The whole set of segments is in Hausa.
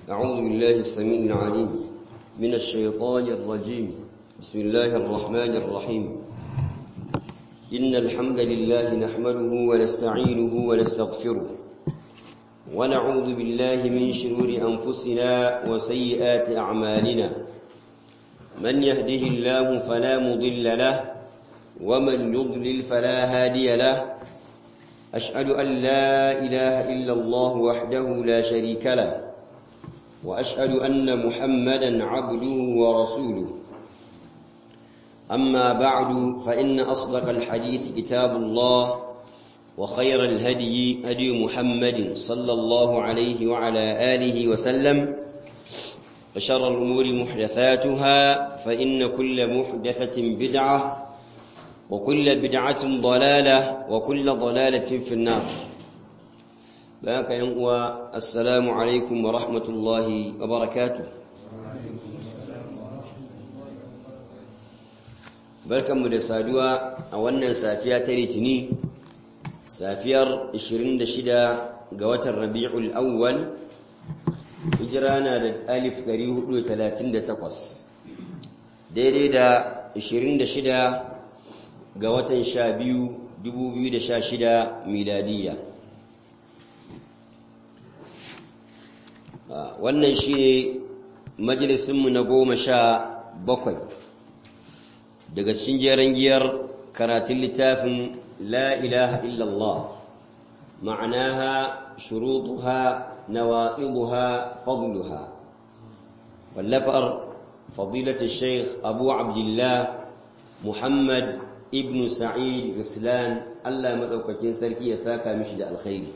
أعوذ بالله السميع العليم من الشيطان الرجيم بسم الله الرحمن الرحيم إن الحمد لله نحمده ونستعينه ونستغفره ونعوذ بالله من شرور أنفسنا وسيئات أعمالنا من يهده الله فلا مضل له ومن يضلل فلا هادي له أشهد أن لا إله إلا الله وحده لا شريك له وأشهد أن محمدا عبده ورسوله أما بعد فإن أصدق الحديث كتاب الله وخير الهدي هدي محمد صلى الله عليه وعلى آله وسلم وشر الأمور محدثاتها فإن كل محدثة بدعة وكل بدعة ضلالة وكل ضلالة في النار بارك ينقوى السلام عليكم ورحمة الله وبركاته barkanmu da saduwa a wannan safiya ta litini safiyar 26 ga watan rabi'ul awwal hijira na da alif 438 daidai da 26 ga watan 12 2016 miladiyya wannan shi ne majalisunmu na goma sha bakwai daga cikin jeren giyar karatun littafin la ilaha illallah ma'anaha shurutuha nawaqiduha fadluha wallafar fadilatu sheikh abu abdullah muhammad ibn sa'id ruslan Allah madaukakin sarki ya saka mishi da alkhairi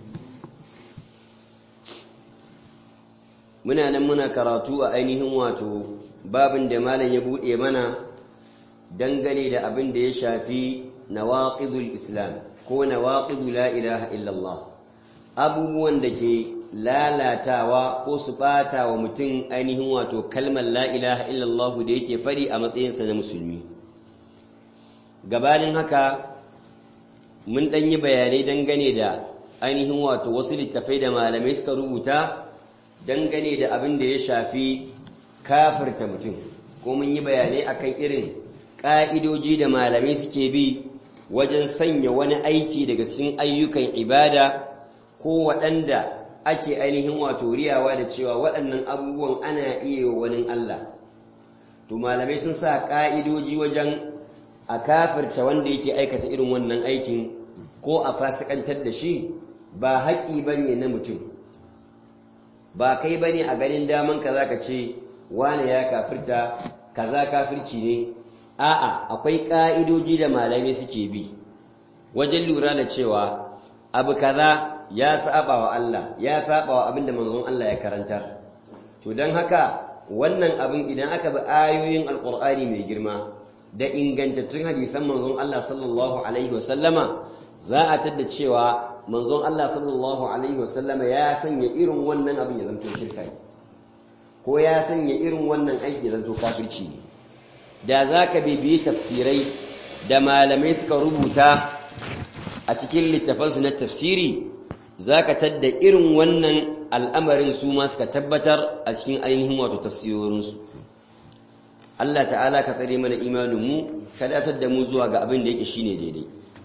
muna nan muna karatu a ainihin wato babin da malam ya bude mana dangane da abin da ya shafi nawaqidul islam ko nawaqidu la ilaha illallah abubuwan da ke lalatawa ko su bata wa mutum ainihin wato kalmar la ilaha illallah da yake fari a matsayinsa na musulmi gabanin haka mun ɗan yi bayanai dangane da ainihin wato wasu littafai da malamai suka rubuta dangane da abin da ya shafi kafirta mutum ko mun yi bayanai akan irin ƙa'idoji da malamai suke bi wajen sanya wani aiki daga cikin ayyukan ibada ko waɗanda ake ainihin wato riyawa da cewa waɗannan abubuwan ana iya wani Allah to malamai sun sa ƙa'idoji wajen a kafirta wanda yake aikata irin wannan aikin ko a fasikantar da shi ba haƙi bane na mutum ba kai bane a ganin daman ka zaka ce wane ya kafirta kaza kafirci ne a'a akwai ka'idoji da malamai suke bi wajen lura da cewa abu kaza ya saba wa Allah ya saba wa abinda manzon Allah ya karantar to dan haka wannan abin idan aka bi ayoyin alqur'ani mai girma da ingantattun hadisan manzon Allah sallallahu alaihi wasallama za a tadda cewa manzon Allah sallallahu alaihi wasallama ya sanya irin wannan abin ya zanto shirka ko ya sanya irin wannan aiki ya zanto kafirci ne da za ka bibiyi tafsirai da malamai suka rubuta a cikin littafansu na tafsiri za ka tadda irin wannan al'amarin su ma suka tabbatar a cikin ainihin wato tafsirorinsu Allah ta'ala ka tsare mana imaninmu ka datar da mu zuwa ga abin da yake shine daidai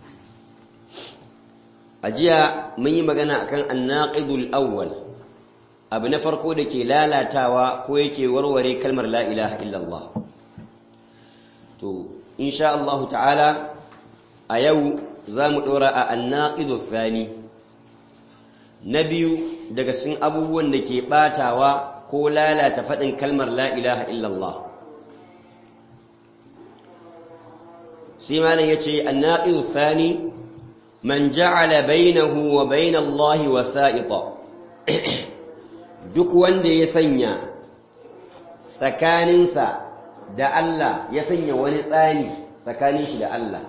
a jiya mun yi magana akan annaqidul awwal abu na farko da ke lalatawa ko yake warware kalmar la ilaha illallah to insha Allah ta'ala a yau za mu ɗora a annaqidu thani na biyu daga cikin abubuwan da ke ɓatawa ko lalata faɗin kalmar la ilaha illallah sai malam yace annaqidu thani man ja'ala bainahu wa bain Allah wasa'ita duk wanda ya sanya tsakaninsa da Allah ya sanya wani tsani tsakanin shi da Allah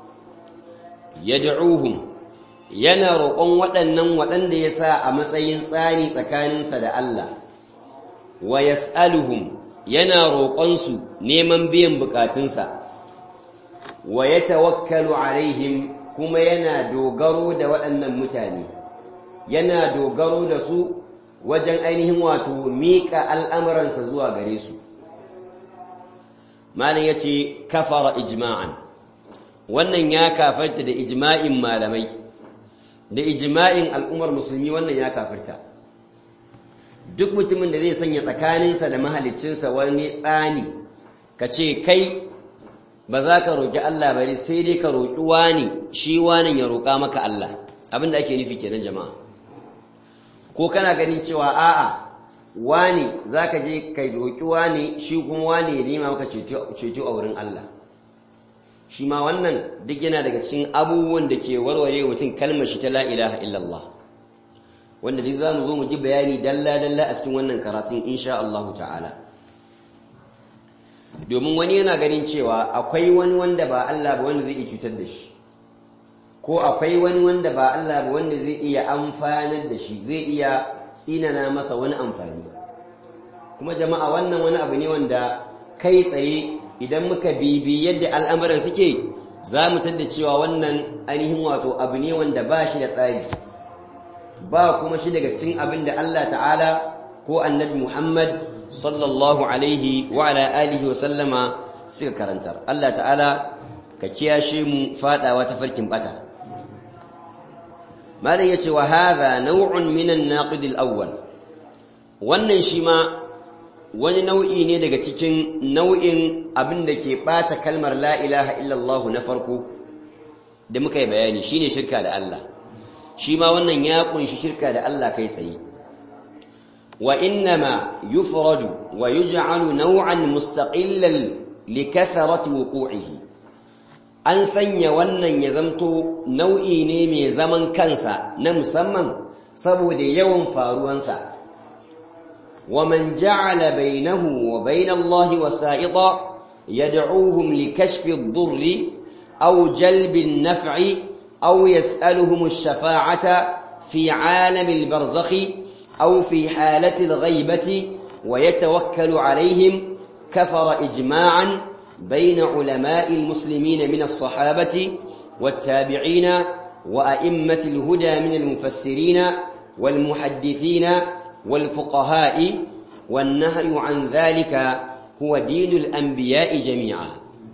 yad'uhum yana roƙon waɗannan waɗanda ya sa a matsayin tsani tsakaninsa da Allah wa yas'aluhum yana roƙonsu neman biyan bukatunsa wa yatawakkalu alaihim kuma yana dogaro da waɗannan mutane yana dogaro da su wajen ainihin wato miƙa al'amuransa zuwa gare su malin ya ce kafara ijma'an wannan ya kafarta da ijma'in malamai da ijma'in al'ummar musulmi wannan ya kafarta duk mutumin da zai sanya tsakaninsa da mahaliccinsa wani tsani ka ce kai ba za ka roƙi Allah bari sai dai ka roƙi wani shi wani ya roƙa maka Allah abin da ake nufi kenan jama'a ko kana ganin cewa a'a wani za ka je ka roƙi wani shi kuma wani ya nema maka ceto a wurin Allah shi ma wannan duk yana daga cikin abubuwan da ke warware mutum kalmar shi ta la ilaha illallah wanda duk za mu zo mu ji bayani dalla-dalla a cikin wannan karatun insha Allah ta'ala domin wani yana ganin cewa akwai wani wanda ba Allah ba wanda zai iya cutar da shi ko akwai wani wanda ba Allah ba wanda zai iya amfanar da shi zai iya tsinana masa wani amfani kuma jama'a wannan wani abu ne wanda kai tsaye idan muka bibi yadda al'amuran suke za mu tadda cewa wannan ainihin wato abu ne wanda ba shi da tsari ba kuma shi daga cikin abin da Allah ta'ala ko annabi Muhammad sallallahu alaihi wa ala alihi wa sallama suka karantar Allah ta'ala ka kiyashe mu fadawa ta farkin bata malam yace wa hadha naw'un min an-naqid al-awwal wannan shi ma wani nau'i ne daga cikin nau'in abin da ke bata kalmar la ilaha illallah na farko da muka yi bayani shine shirka da Allah shi ma wannan ya kunshi shirka da Allah kai tsaye wa innama yufradu wa yuj'alu naw'an mustaqillan likathrati wuqu'ihi an sanya wannan ya zamto nau'i ne mai zaman kansa na musamman saboda yawan faruwansa wa man ja'ala bainahu wa bain Allah wasa'ita yad'uuhum likashfi ad-durri aw jalbi an-naf'i أو يسألهم الشفاعة في عالم البرزخ أو في حالة الغيبة ويتوكل عليهم كفر إجماعا بين علماء المسلمين من الصحابة والتابعين وأئمة الهدى من المفسرين والمحدثين والفقهاء والنهي عن ذلك هو دين الأنبياء جميعا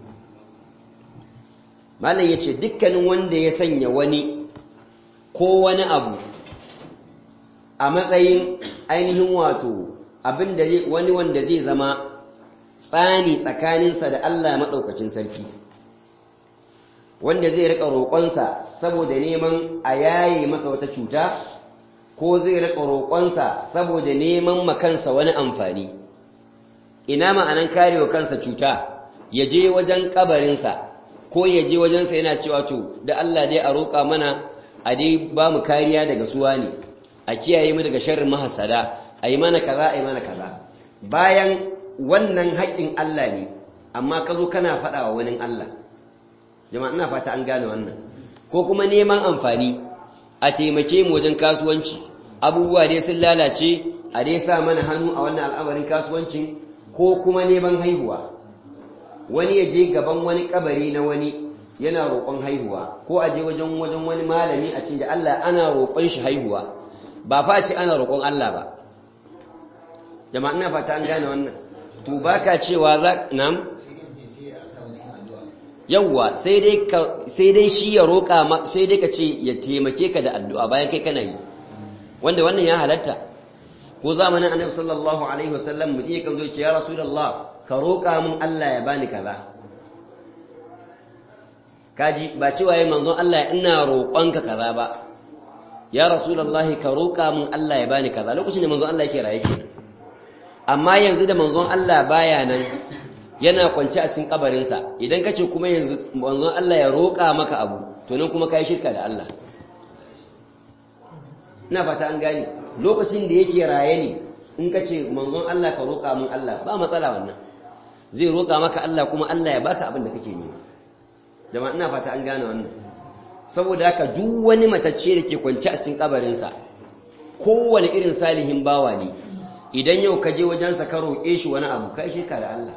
malam ya ce dukkanin wanda ya sanya wani ko wani abu a matsayin ainihin wato abin da wani wanda zai zama tsani tsakaninsa da Allah maɗaukacin sarki wanda zai riƙa roƙonsa saboda neman a yaye masa wata cuta ko zai riƙa roƙonsa saboda neman makansa wani amfani ina ma'anan karewa kansa cuta ya je wajen ƙabarinsa ko ya je wajensa yana cewa to da Allah dai a roƙa mana a dai ba mu kariya daga suwa ne a kiyaye mu daga sharrin mahasada a yi mana kaza a yi mana kaza bayan wannan haƙƙin Allah ne amma ka zo kana faɗa wa wani Allah jama'a ina fata an gane wannan ko kuma neman amfani a taimake mu wajen kasuwanci abubuwa dai sun lalace a dai sa mana hannu a wannan al'amarin kasuwancin ko kuma neman haihuwa wani ya je gaban wani kabari na wani yana roƙon haihuwa ko a je wajen wajen wani malami a cikin da Allah ana roƙon shi haihuwa ba fa ce ana roƙon Allah ba jama'a ina fata an gane wannan to baka cewa za nam yawwa sai dai ka sai dai shi ya roƙa sai dai ka ce ya taimake ka da addu'a bayan kai kana yi wanda wannan ya halatta ko zamanin annabi sallallahu alaihi wasallam mutum ya kan zo ce ya rasulullah ka roƙa mun Allah ya bani kaza kaji ba cewa yayin manzon Allah ina roƙonka kaza ba ya rasulullahi ka roƙa mun Allah ya bani kaza lokacin da manzon Allah yake raye kenan amma yanzu da manzon Allah baya nan yana kwance a cikin kabarin sa idan kace kuma yanzu manzon Allah ya roƙa maka abu to nan kuma kai shirka da Allah ina fata an gane lokacin da yake raye ne in kace manzon Allah ka roƙa mun Allah ba matsala wannan zai roƙa maka Allah kuma Allah ya baka abin da kake nema jama'a ina fata an gane wannan saboda haka duk wani matacce da ke kwance a cikin kabarinsa kowane irin salihin bawa ne idan yau ka je wajensa ka roƙe shi wani abu kai shi ka da Allah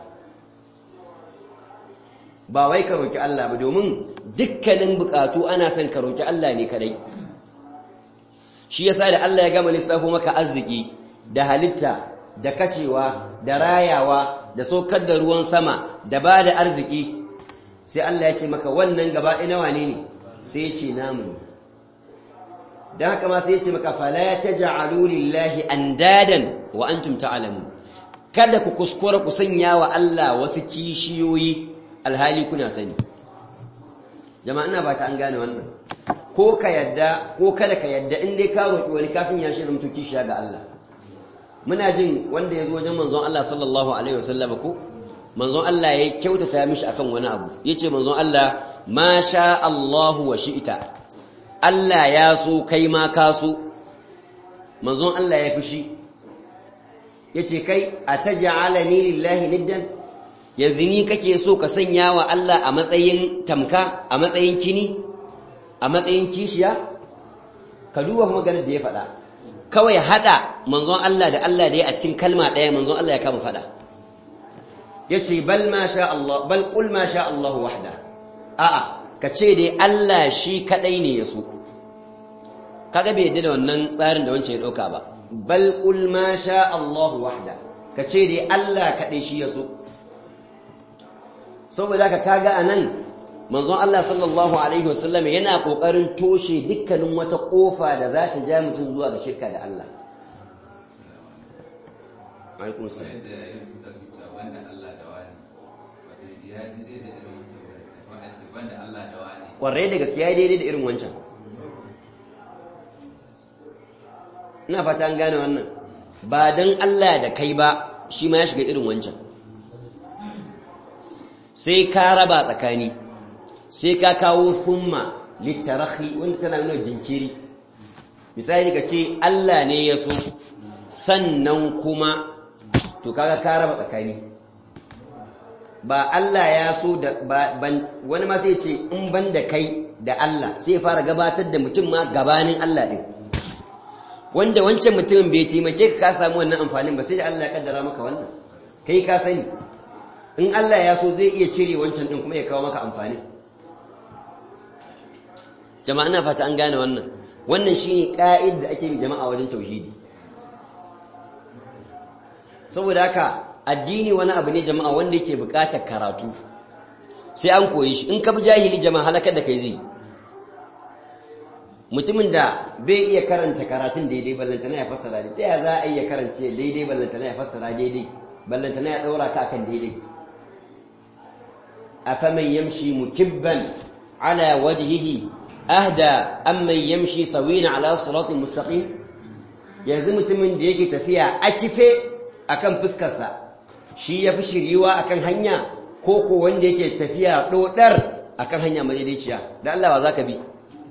ba wai ka roƙi Allah ba domin dukkanin buƙatu ana son ka roƙi Allah ne kadai shi yasa da Allah ya gama lissafo maka arziki da halitta da kashewa da rayawa da saukar da ruwan sama da ba da arziki sai Allah ya ce maka wannan gaba ina wane ne sai ya ce namu don haka ma sai ya ce maka fala taj'alu lillahi andadan wa antum ta'lamun kada ku kuskura ku sanya wa Allah wasu kishiyoyi alhali kuna sani jama'a ina ba ta an gane wannan ko ka yadda ko kada ka yadda in dai ka roƙi wani ka sanya shi zamto kishiya ga Allah muna jin wanda ya zo wajen manzon Allah sallallahu alaihi wasallam ko manzon Allah ya kyautata mishi akan wani abu yace manzon Allah ma sha Allah wa shi'ta Allah ya so kai ma ka so manzon Allah ya fushi yace kai ataj'alani lillahi niddan yanzu ni kake so ka sanya wa Allah a matsayin tamka a matsayin kini a matsayin kishiya ka duba kuma ganin da ya faɗa kawai hada manzon Allah da Allah da ya a cikin kalma ɗaya manzon Allah ya kama faɗa yace bal ma sha Allah bal qul ma sha Allah wahda a'a ka ce dai Allah shi kadai ne ya so kaga bai yadda da wannan tsarin da wancan ya dauka ba bal qul ma sha Allah wahda ka ce dai Allah kadai shi ya so saboda ka kaga anan manzon Allah sallallahu alaihi wasallam yana kokarin toshe dukkanin wata kofa da za ta ja mutum zuwa ga shirka da Allah alaikum salam wanda Allah da wani wato ya daidai da irin wancan wanda ce wanda Allah da wani kwarai da gaskiya ya daidai da irin wancan ina fata an gane wannan ba dan Allah da kai ba shi ma ya shiga irin wancan sai ka raba tsakani sai ka kawo summa littarahi wanda tana nuna jinkiri misali ka ce Allah ne ya so sannan kuma to kaga ka raba tsakani ba Allah ya so da wani ma sai ce in ban da kai da Allah sai fara gabatar da mutum ma gabanin Allah din wanda wancan mutumin bai taimake ka ka samu wannan amfanin ba sai da Allah ya kaddara maka wannan kai ka sani in Allah ya so zai iya cire wancan din kuma ya kawo maka amfani jama'a ina fata an gane wannan wannan shine ka'id da ake bi jama'a wajen tauhidi saboda haka addini wani abu ne jama'a wanda yake buƙatar karatu sai an koyi shi in ka bi jahili jama'a halakar da kai zai mutumin da bai iya karanta karatun daidai ballantana ya fassara daidai ta ya za a iya karance daidai ballantana ya fassara daidai ballantana ya ɗaura ka akan daidai afaman yamshi mukibban ala wajhihi ahda amman yamshi sawina ala siratin mustaqim yanzu mutumin da yake tafiya a kife akan fuskarsa shi ya fi shiriwa akan hanya ko ko wanda yake tafiya dodar akan hanya madaidaiciya da Allah wa zaka bi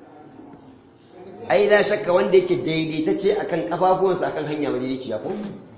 ai la shakka wanda yake daidaitacce akan kafafuwansa akan hanya madaidaiciya ko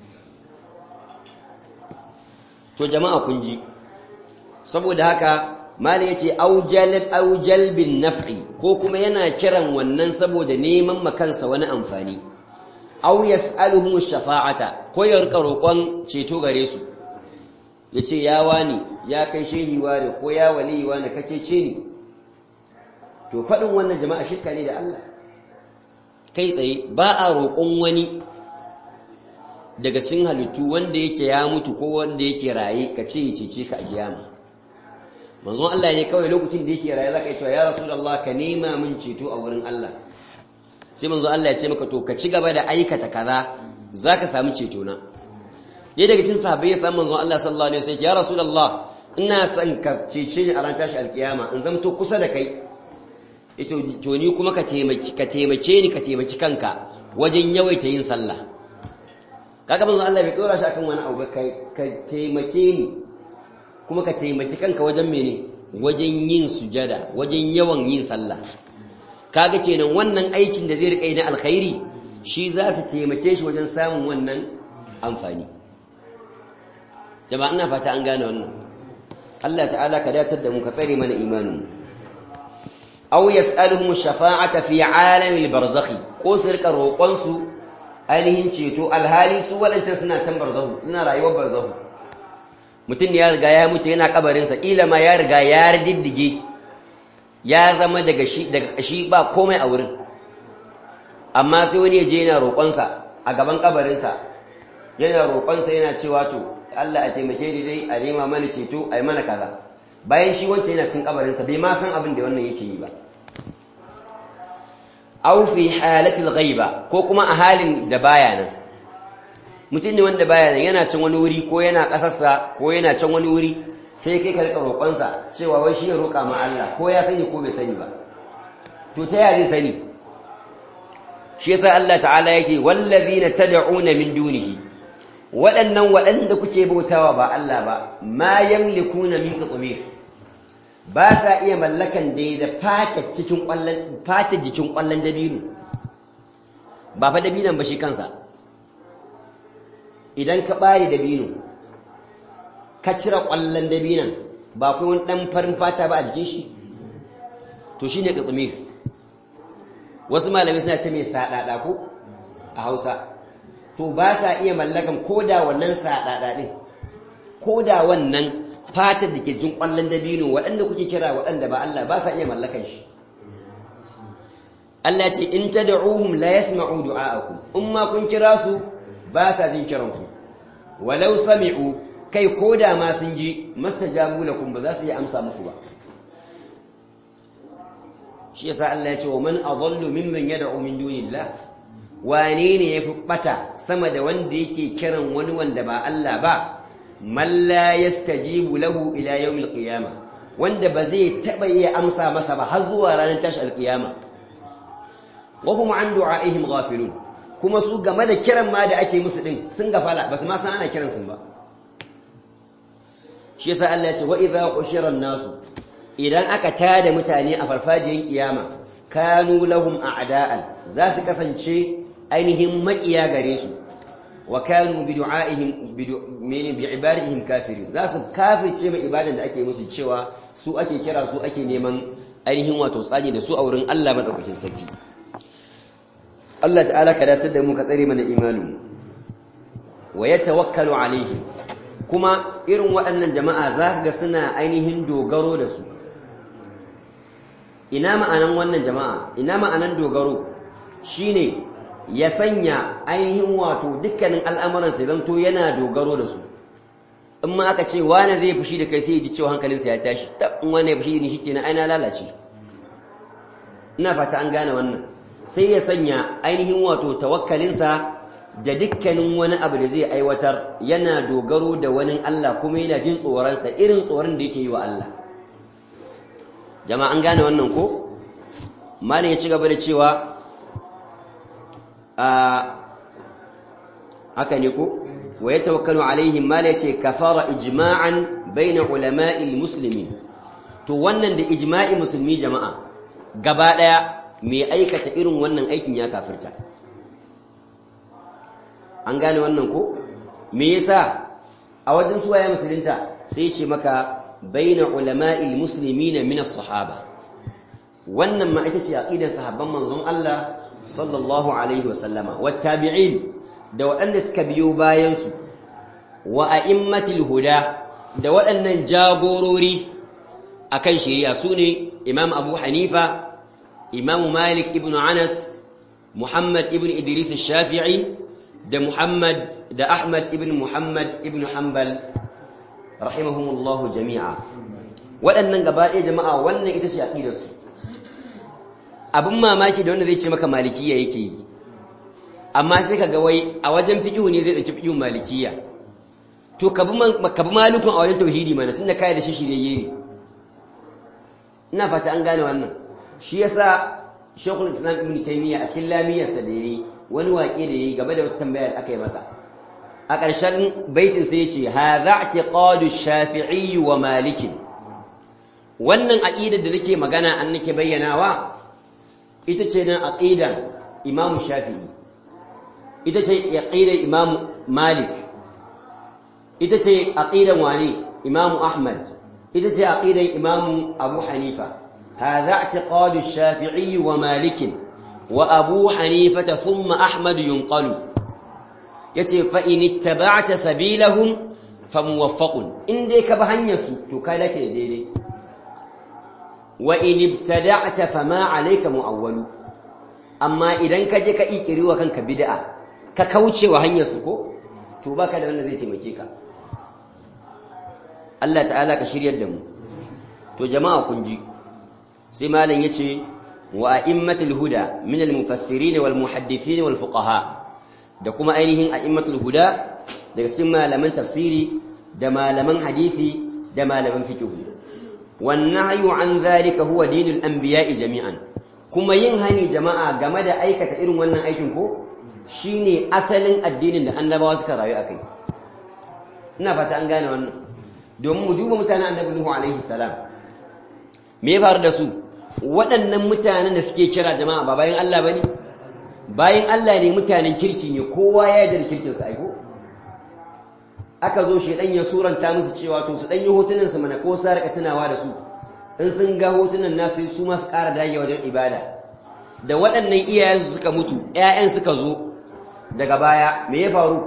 to jama'a kun ji saboda haka malai yace aujalib aujalbin naf'i ko kuma yana kiran wannan saboda neman makansa wani amfani aw yas'aluhum shafa'ata ko ya rika roƙon ceto gare su yace ya wani ya kai shehi ware ko ya wali wani kace ce ni to fadin wannan jama'a shirka ne da Allah kai tsaye ba a roƙon wani daga cikin halittu wanda yake ya mutu ko wanda yake raye ka ce ya cece ka a kiyama manzon Allah ne kawai lokacin da yake raye zaka yi cewa ya rasulullah ka nema min ceto a wurin Allah sai manzo Allah ya ce maka to ka ci gaba da aikata kaza zaka samu ceto na dai daga cikin sahabbai ya samu manzo Allah sallallahu alaihi wasallam ya rasulullah ina son ka cece ni a ran tashi alkiyama in zamto kusa da kai ito to ni kuma ka taimaki ka taimake ni ka taimaki kanka wajen yawaita yin sallah kaga manzo Allah bai dora shi akan wani abu kai ka taimake ni kuma ka taimaki kanka wajen mene wajen yin sujada wajen yawan yin sallah kaga kenan wannan aikin da zai rika yi na alkhairi shi za su taimake shi wajen samun wannan amfani jama'a ina fata an gane wannan Allah ta'ala ka datar da mu ka tsare mana imanin aw yas'aluhum shafa'ata fi 'alamil barzakhi ko su rika roƙon su ainihin ceto alhali su wadancan suna can barzahu suna rayuwar barzahu mutum ne ya riga ya mutu yana kabarin sa kila ma ya riga ya diddige ya zama daga shi daga shi ba komai a wurin amma sai wani ya je yana roƙonsa a gaban kabarinsa yana roƙonsa yana cewa to Allah a taimake ni dai a nema mana ceto a yi mana kaza bayan shi wancan yana cin kabarinsa bai ma san abin da wannan yake yi ba aw fi halatil ghaiba ko kuma a halin da baya nan mutum ne wanda baya nan yana can wani wuri ko yana ƙasarsa ko yana can wani wuri sai kai ka rika roƙonsa cewa wai shi ya roƙa ma Allah ko ya sani ko bai sani ba to ta yaya zai sani shi yasa Allah ta'ala yake wallazina tad'una min dunihi waɗannan waɗanda kuke bautawa ba Allah ba ma yamlikuna min qitmir ba sa iya mallakan dai da fata cikin ƙwallon fata jikin ƙwallon dabino ba fa dabinon ba shi kansa idan ka bare dabino ka cire ƙwallon dabinon ba kai wani ɗan farin fata ba a jikin shi to shine qitmir wasu malamai suna ce mai saɗaɗa ko a hausa to ba sa iya mallakan ko da wannan saɗaɗa ɗin ko da wannan fatar da ke jikin ƙwallon dabino waɗanda kuke kira waɗanda ba Allah ba sa iya mallakan shi Allah ce in tad'uhum la yasma'u du'a'akum in ma kun kira su ba sa jin kiran ku walau sami'u kai ko da ma sun ji mastajabu lakum ba za su yi amsa muku ba shi yasa Allah ya ce wa man adallu mimman yad'u min dunillah wane ne yafi bata sama da wanda yake kiran wani wanda ba Allah ba man la yastajibu lahu ila yawmil qiyamah wanda ba zai taba iya amsa masa ba har zuwa ranar tashi alqiyama wa hum an du'aihim ghafilun kuma su game da kiran ma da ake musu din sun gafala ba su ma san ana kiran sun ba shi yasa Allah ya ce wa idha ushira nasu idan aka tada mutane a farfajiyar kiyama kanu lahum a'da'an za su kasance ainihin makiya gare su wa kanu bi du'aihim bi ibadatihim kafirin za su kafirce mai ibadan da ake musu cewa su ake kira su ake neman ainihin wato tsani da su a wurin Allah madaukakin sarki Allah ta'ala ka datar da mu ka tsare mana imanin wa yatawakkalu alaihim kuma irin waɗannan jama'a za ga suna ainihin dogaro da su ina ma'anan wannan jama'a ina ma'anan dogaro shine ya sanya ainihin wato dukkanin al'amuransa zanto yana dogaro da su in ma aka ce wane zai fushi da kai sai ji cewa hankalinsa ya tashi ta in wane ya fushi da ni shikenan ai na lalace ina fata an gane wannan sai ya sanya ainihin wato tawakkalinsa da dukkanin wani abu da zai aiwatar yana dogaro da wani Allah kuma yana jin tsoronsa irin tsoron da yake yi wa Allah jama'a an gane wannan ko malin ya ci gaba da cewa a haka ne ko wa ya tawakkalu alaihim malin ya ce kafara ijma'an baina ulama'il muslimin to wannan da ijma'i musulmi jama'a gaba daya mai aikata irin wannan aikin ya kafirta an gane wannan ko me yasa a wajen suwaye musulunta sai ce maka baina ulama'il muslimina min as-sahaba wannan ma ita ce aqidar sahabban manzon Allah sallallahu alaihi wa sallama wa tabi'in da waɗanda suka biyo bayan su wa a'immatil huda da waɗannan jagorori akan shari'a sune Imam Abu Hanifa Imam Malik ibn Anas Muhammad ibn Idris al-Shafi'i da Muhammad da Ahmad ibn Muhammad ibn Hanbal rahimahumullahu jami'a waɗannan gaba ɗaya jama'a wannan ita ce aqidarsu abin mamaki da wanda zai ce maka malikiya yake yi amma sai ka ga wai a wajen fiqhu ne zai dauki fiqhun malikiya to ka bi malikun a wajen tauhidi mana tunda kai da shi shirye ne ina fata an gane wannan shi yasa Sheikhul Islam Ibn Taymiyyah a cikin lamiyarsa da yayi wani waƙe da yayi game da wata tambaya da aka yi masa a ƙarshen baitin sai yace hadha i'tiqadu shafi'i wa malik wannan aqidar da nake magana an nake bayyanawa ita ce nan aqidan Imam Shafi'i ita ce aqidar Imam Malik ita ce aqidan wani Imam Ahmad ita ce aqidar Imam Abu Hanifa هذا اعتقاد الشافعي ومالك وأبو حنيفة ثم أحمد ينقل يتي فإن اتبعت سبيلهم فموفق إن ديك بهنيسو تكالك ديدي وإن ابتدعت فما عليك مؤول أما إذا كجك إيكري وكانك بدعة ككوتشي وهنيسو كو to baka da wanda zai taimake ka Allah ta'ala ka shiryar da mu to jama'a kun ji sai malam yace wa a'immatul huda min al-mufassirin wal muhaddisin wal fuqaha da kuma ainihin a'immatul huda daga cikin malaman tafsiri da malaman hadisi da malaman fiqh wan nahyu an zalika huwa dinul anbiya'i jami'an kuma yin hani jama'a game da aikata irin wannan aikin ko shine asalin addinin da annabawa suka rayu akai ina fata an gane wannan domin mu duba mutanen annabi Nuhu alaihi salam me ya faru da su waɗannan mutanen da suke kira jama'a ba bayan Allah bane bayan Allah ne mutanen kirki ne kowa ya yarda da kirkin sa aiko aka zo shi dan ya suranta musu cewa to su dan yi hotunan su mana ko su rika tunawa da su in sun ga hotunan nasu su ma su ƙara dage wajen ibada da waɗannan iyayensu suka mutu ƴaƴan suka zo daga baya me ya faru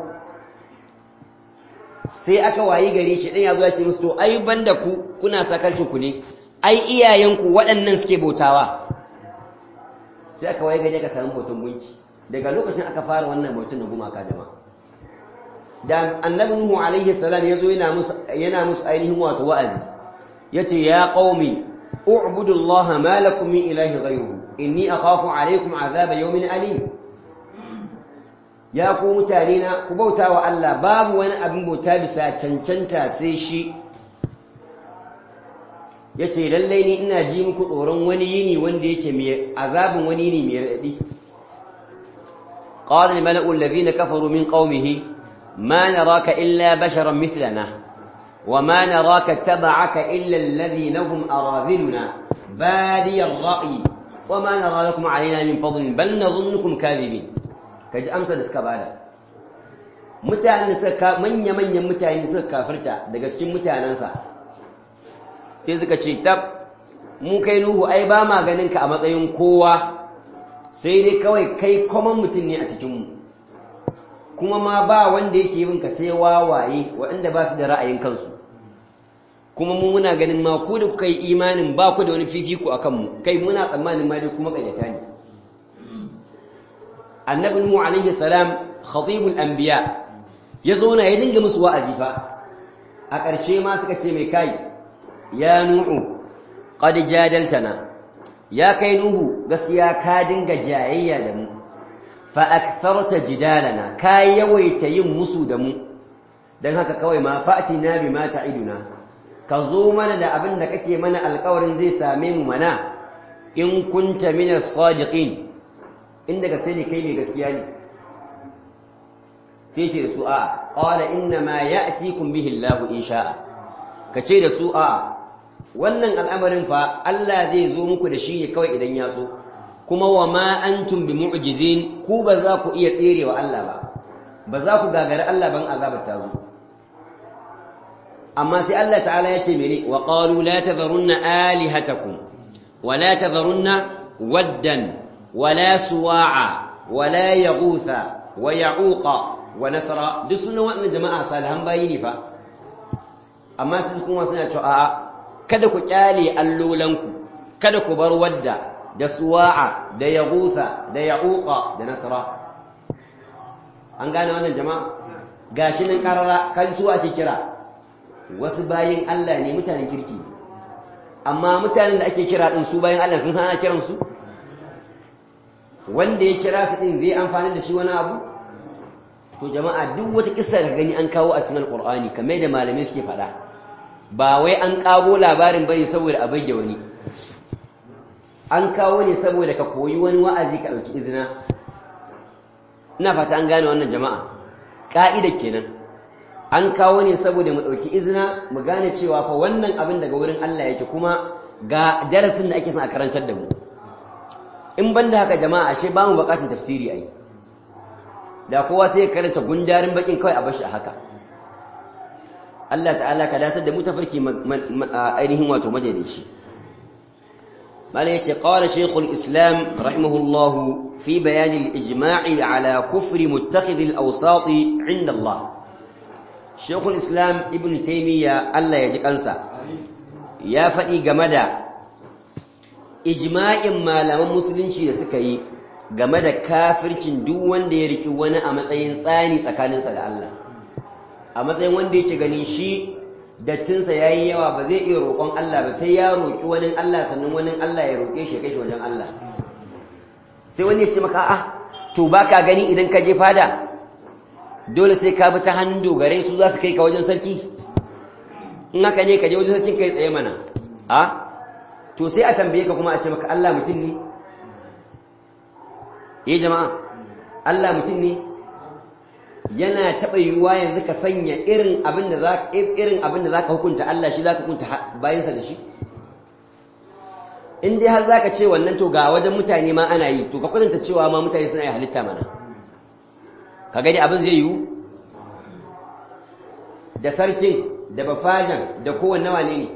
sai aka wayi gari shi ɗan ya zo ya ce musu to ai banda ku kuna sakarci ku ne ai iyayenku waɗannan suke bautawa sai aka wayi gari aka samu hoton gunki daga lokacin aka fara wannan bautan na gumaka jama'a da annabi nuhu alaihi salam ya zo yana musu yana musu ainihin wato wa'azi yace ya qaumi u'budu allaha ma lakum min ilahi ghayruhu inni akhafu alaykum azaba yawmin alim ya ku mutane na ku bauta wa Allah babu wani abin bauta bisa cancanta sai shi yace lallai ni ina ji muku tsoron wani yini wanda yake mai azabin wani yini mai radadi qala al mala'u alladhina kafaru min qaumihi ma naraka illa basharan mithlana وما نراك اتبعك إلا الذين هم أراذلنا بادي الرأي وما نرى لكم علينا من فضل بل نظنكم كاذبين kaji amsa da suka bada mutane suka manya manyan mutane suka kafirta daga cikin mutanansa sai suka ce tab mu kai nuhu ai ba ma ganin ka a matsayin kowa sai dai kawai kai common mutum ne a cikin mu kuma ma ba wanda yake yin ka sai wawaye waɗanda ba su da ra'ayin kansu kuma mu muna ganin ma ku da kuka yi imanin ba ku da wani fifiko akan mu kai muna tsammanin ma dai kuma ƙaryata ne annabi nuhu alaihi salam khatibul anbiya ya zauna ya dinga musu wa'azi fa a ƙarshe ma suka ce mai kai ya nuhu qad jadaltana ya kai nuhu gaskiya ka dinga jayayya da mu fa aktharta jidalana ka yawaita yin musu da mu dan haka kawai ma fa'tina bima ta'iduna ka zo mana da abin da kake mana alƙawarin zai same mu mana in kunta minas sadiqin inda gaske ne kai ne gaskiya ne sai ce da su a qala inna ma ya'tikum bihi Allahu in sha'a kace da su a wannan al'amarin fa Allah zai zo muku da shi ne kawai idan ya so kuma wa ma antum bi mu'jizin ku ba za ku iya tserewa Allah ba ba za ku gagari Allah ban azabar ta zo amma sai Allah ta'ala ya ce mene wa qalu la tadharunna alihatakum wa la tadharunna waddan ولا سواعا ولا يغوث ويعوق ونسرا duk sunan waɗannan jama'a salihan bayi ne fa amma sai kuma suna cewa a'a kada ku kyale allolanku kada ku bar wadda da suwa'a da yaghutha da ya'uqa da nasra an gane wannan jama'a gashi nan karara kan su ake kira wasu bayin Allah ne mutanen kirki amma mutanen da ake kira din su bayin Allah sun san ana kiransu wanda ya kira su din zai amfani da shi wani abu to jama'a duk wata kissa da gani an kawo a cikin alqur'ani kamar da malamai suke faɗa ba wai an kago labarin bane saboda a bage wani an kawo ne saboda ka koyi wani wa'azi ka dauki izina ina fata an gane wannan jama'a ka'ida kenan an kawo ne saboda mu dauki izina mu gane cewa fa wannan abin daga wurin Allah yake kuma ga darasin da ake son a karantar da mu in ban da haka jama'a ashe ba mu bukatun tafsiri ai da kowa sai ya karanta gundarin bakin kawai a bashi a haka Allah ta'ala ka datar da mu tafarki ainihin wato madalici malai yace qala shaykhul islam rahimahullah fi bayan al-ijma'i ala kufri muttakhidh al-awsat 'inda Allah shaykhul islam ibn taymiya Allah ya ji kansa ya faɗi game da ijma'in malaman musulunci da suka yi game da kafircin duk wanda ya riki wani a matsayin tsani tsakaninsa da Allah a matsayin wanda yake gani shi dattinsa ya yi yawa ba zai iya roƙon Allah ba sai ya roƙi wani Allah sannan wani Allah ya roƙe shi kai shi wajen Allah sai wani ya ce maka a to ba ka gani idan ka je fada dole sai ka bi ta hannun dogare su za su kai ka wajen sarki in haka ne ka je wajen sarkin kai tsaye mana a to sai a tambaye ka kuma a ce maka Allah mutum ne eh jama'a Allah mutum ne yana taɓa yiwuwa yanzu ka sanya irin abin da za irin abin da zaka hukunta Allah shi zaka hukunta bayansa da shi in dai har zaka ce wannan to ga wajen mutane ma ana yi to ka kwatanta cewa ma mutane suna yi halitta mana ka gani abin zai yiwu da sarkin da bafajan da kowanne wane ne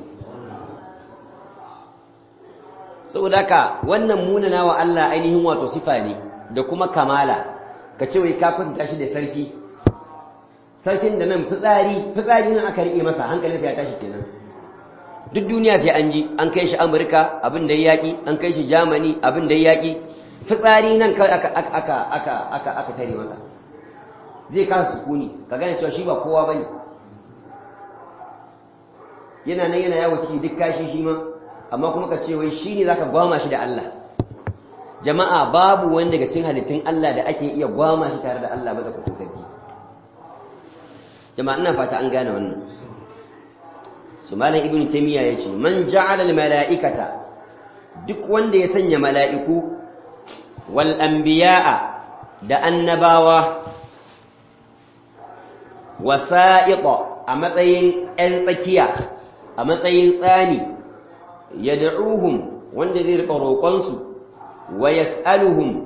saboda haka wannan munana wa Allah ainihin wato sifa ne da kuma kamala ka ce wai ka kwatanta shi da sarki sarkin da nan fitsari fitsari nan aka rike masa hankalinsa ya tashi kenan duk duniya sai an ji an kai shi Amurka abin da yaki an kai shi Germany abin da yaki fitsari nan kawai aka aka aka aka aka aka tare masa zai kasa sukuni ka gane cewa shi ba kowa bane yana nan yana yawo ciki duk kashi shi ma amma kuma ka ce wai shine zaka gwama shi da Allah jama'a babu wani daga cikin halittun Allah da ake iya gwama shi tare da Allah madaukakin sarki jama'a ina fata an gane wannan su malam ibnu taymiya yace man ja'ala al mala'ikata duk wanda ya sanya mala'iku wal anbiya'a da annabawa wasa'iqa a matsayin 'yan tsakiya a matsayin tsani yad'uhum wanda zai rika roƙonsu wa yas'aluhum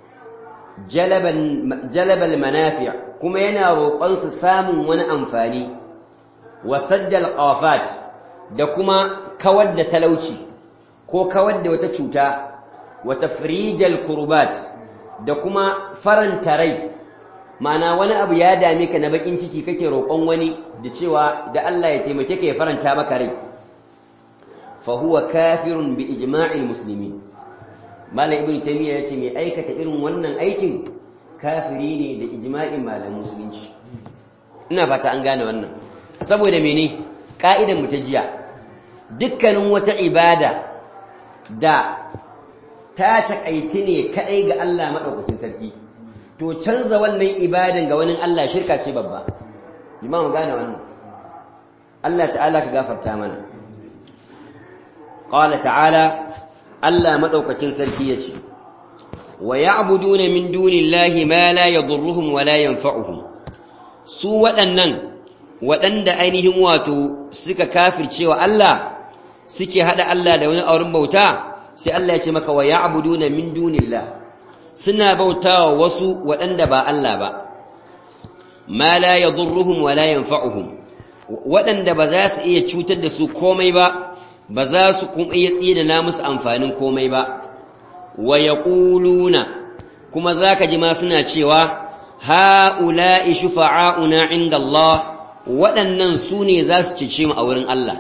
jalabal manafi' kuma yana roƙonsu samun wani amfani wa saddal qafat da kuma kawar da talauci ko kawar da wata cuta wa tafrijal kurbat da kuma faranta rai ma'ana wani abu ya dame ka na bakin ciki kake roƙon wani da cewa da Allah ya taimake ka ya faranta maka rai fa huwa kafirun bi ijma'il muslimin malam ibn taymiya yace mai aikata irin wannan aikin kafiri ne da ijma'in malaman musulunci ina fata an gane wannan saboda mene ka'idan mu ta jiya dukkanin wata ibada da ta takaiti ne kadai ga Allah madaukakin sarki to canza wannan ibadan ga wani Allah shirka ce babba limamu gane wannan Allah ta'ala ka gafarta mana qala ta'ala Allah madaukakin sarki yace wa ya'buduna min dunillahi ma la yadurruhum wa la yanfa'uhum su waɗannan waɗanda ainihin wato suka kafircewa Allah suke hada Allah da wani auren bauta sai Allah ya ce maka wa ya'buduna min dunillah suna bautawa wasu waɗanda ba Allah ba ma la yadurruhum wa la yanfa'uhum waɗanda ba za su iya cutar da su komai ba ba za su kuma iya tsina musu amfanin komai ba wa yaquluna kuma zaka ji ma suna cewa ha'ula'i shufa'auna 'inda Allah waɗannan su ne za su cece mu a wurin Allah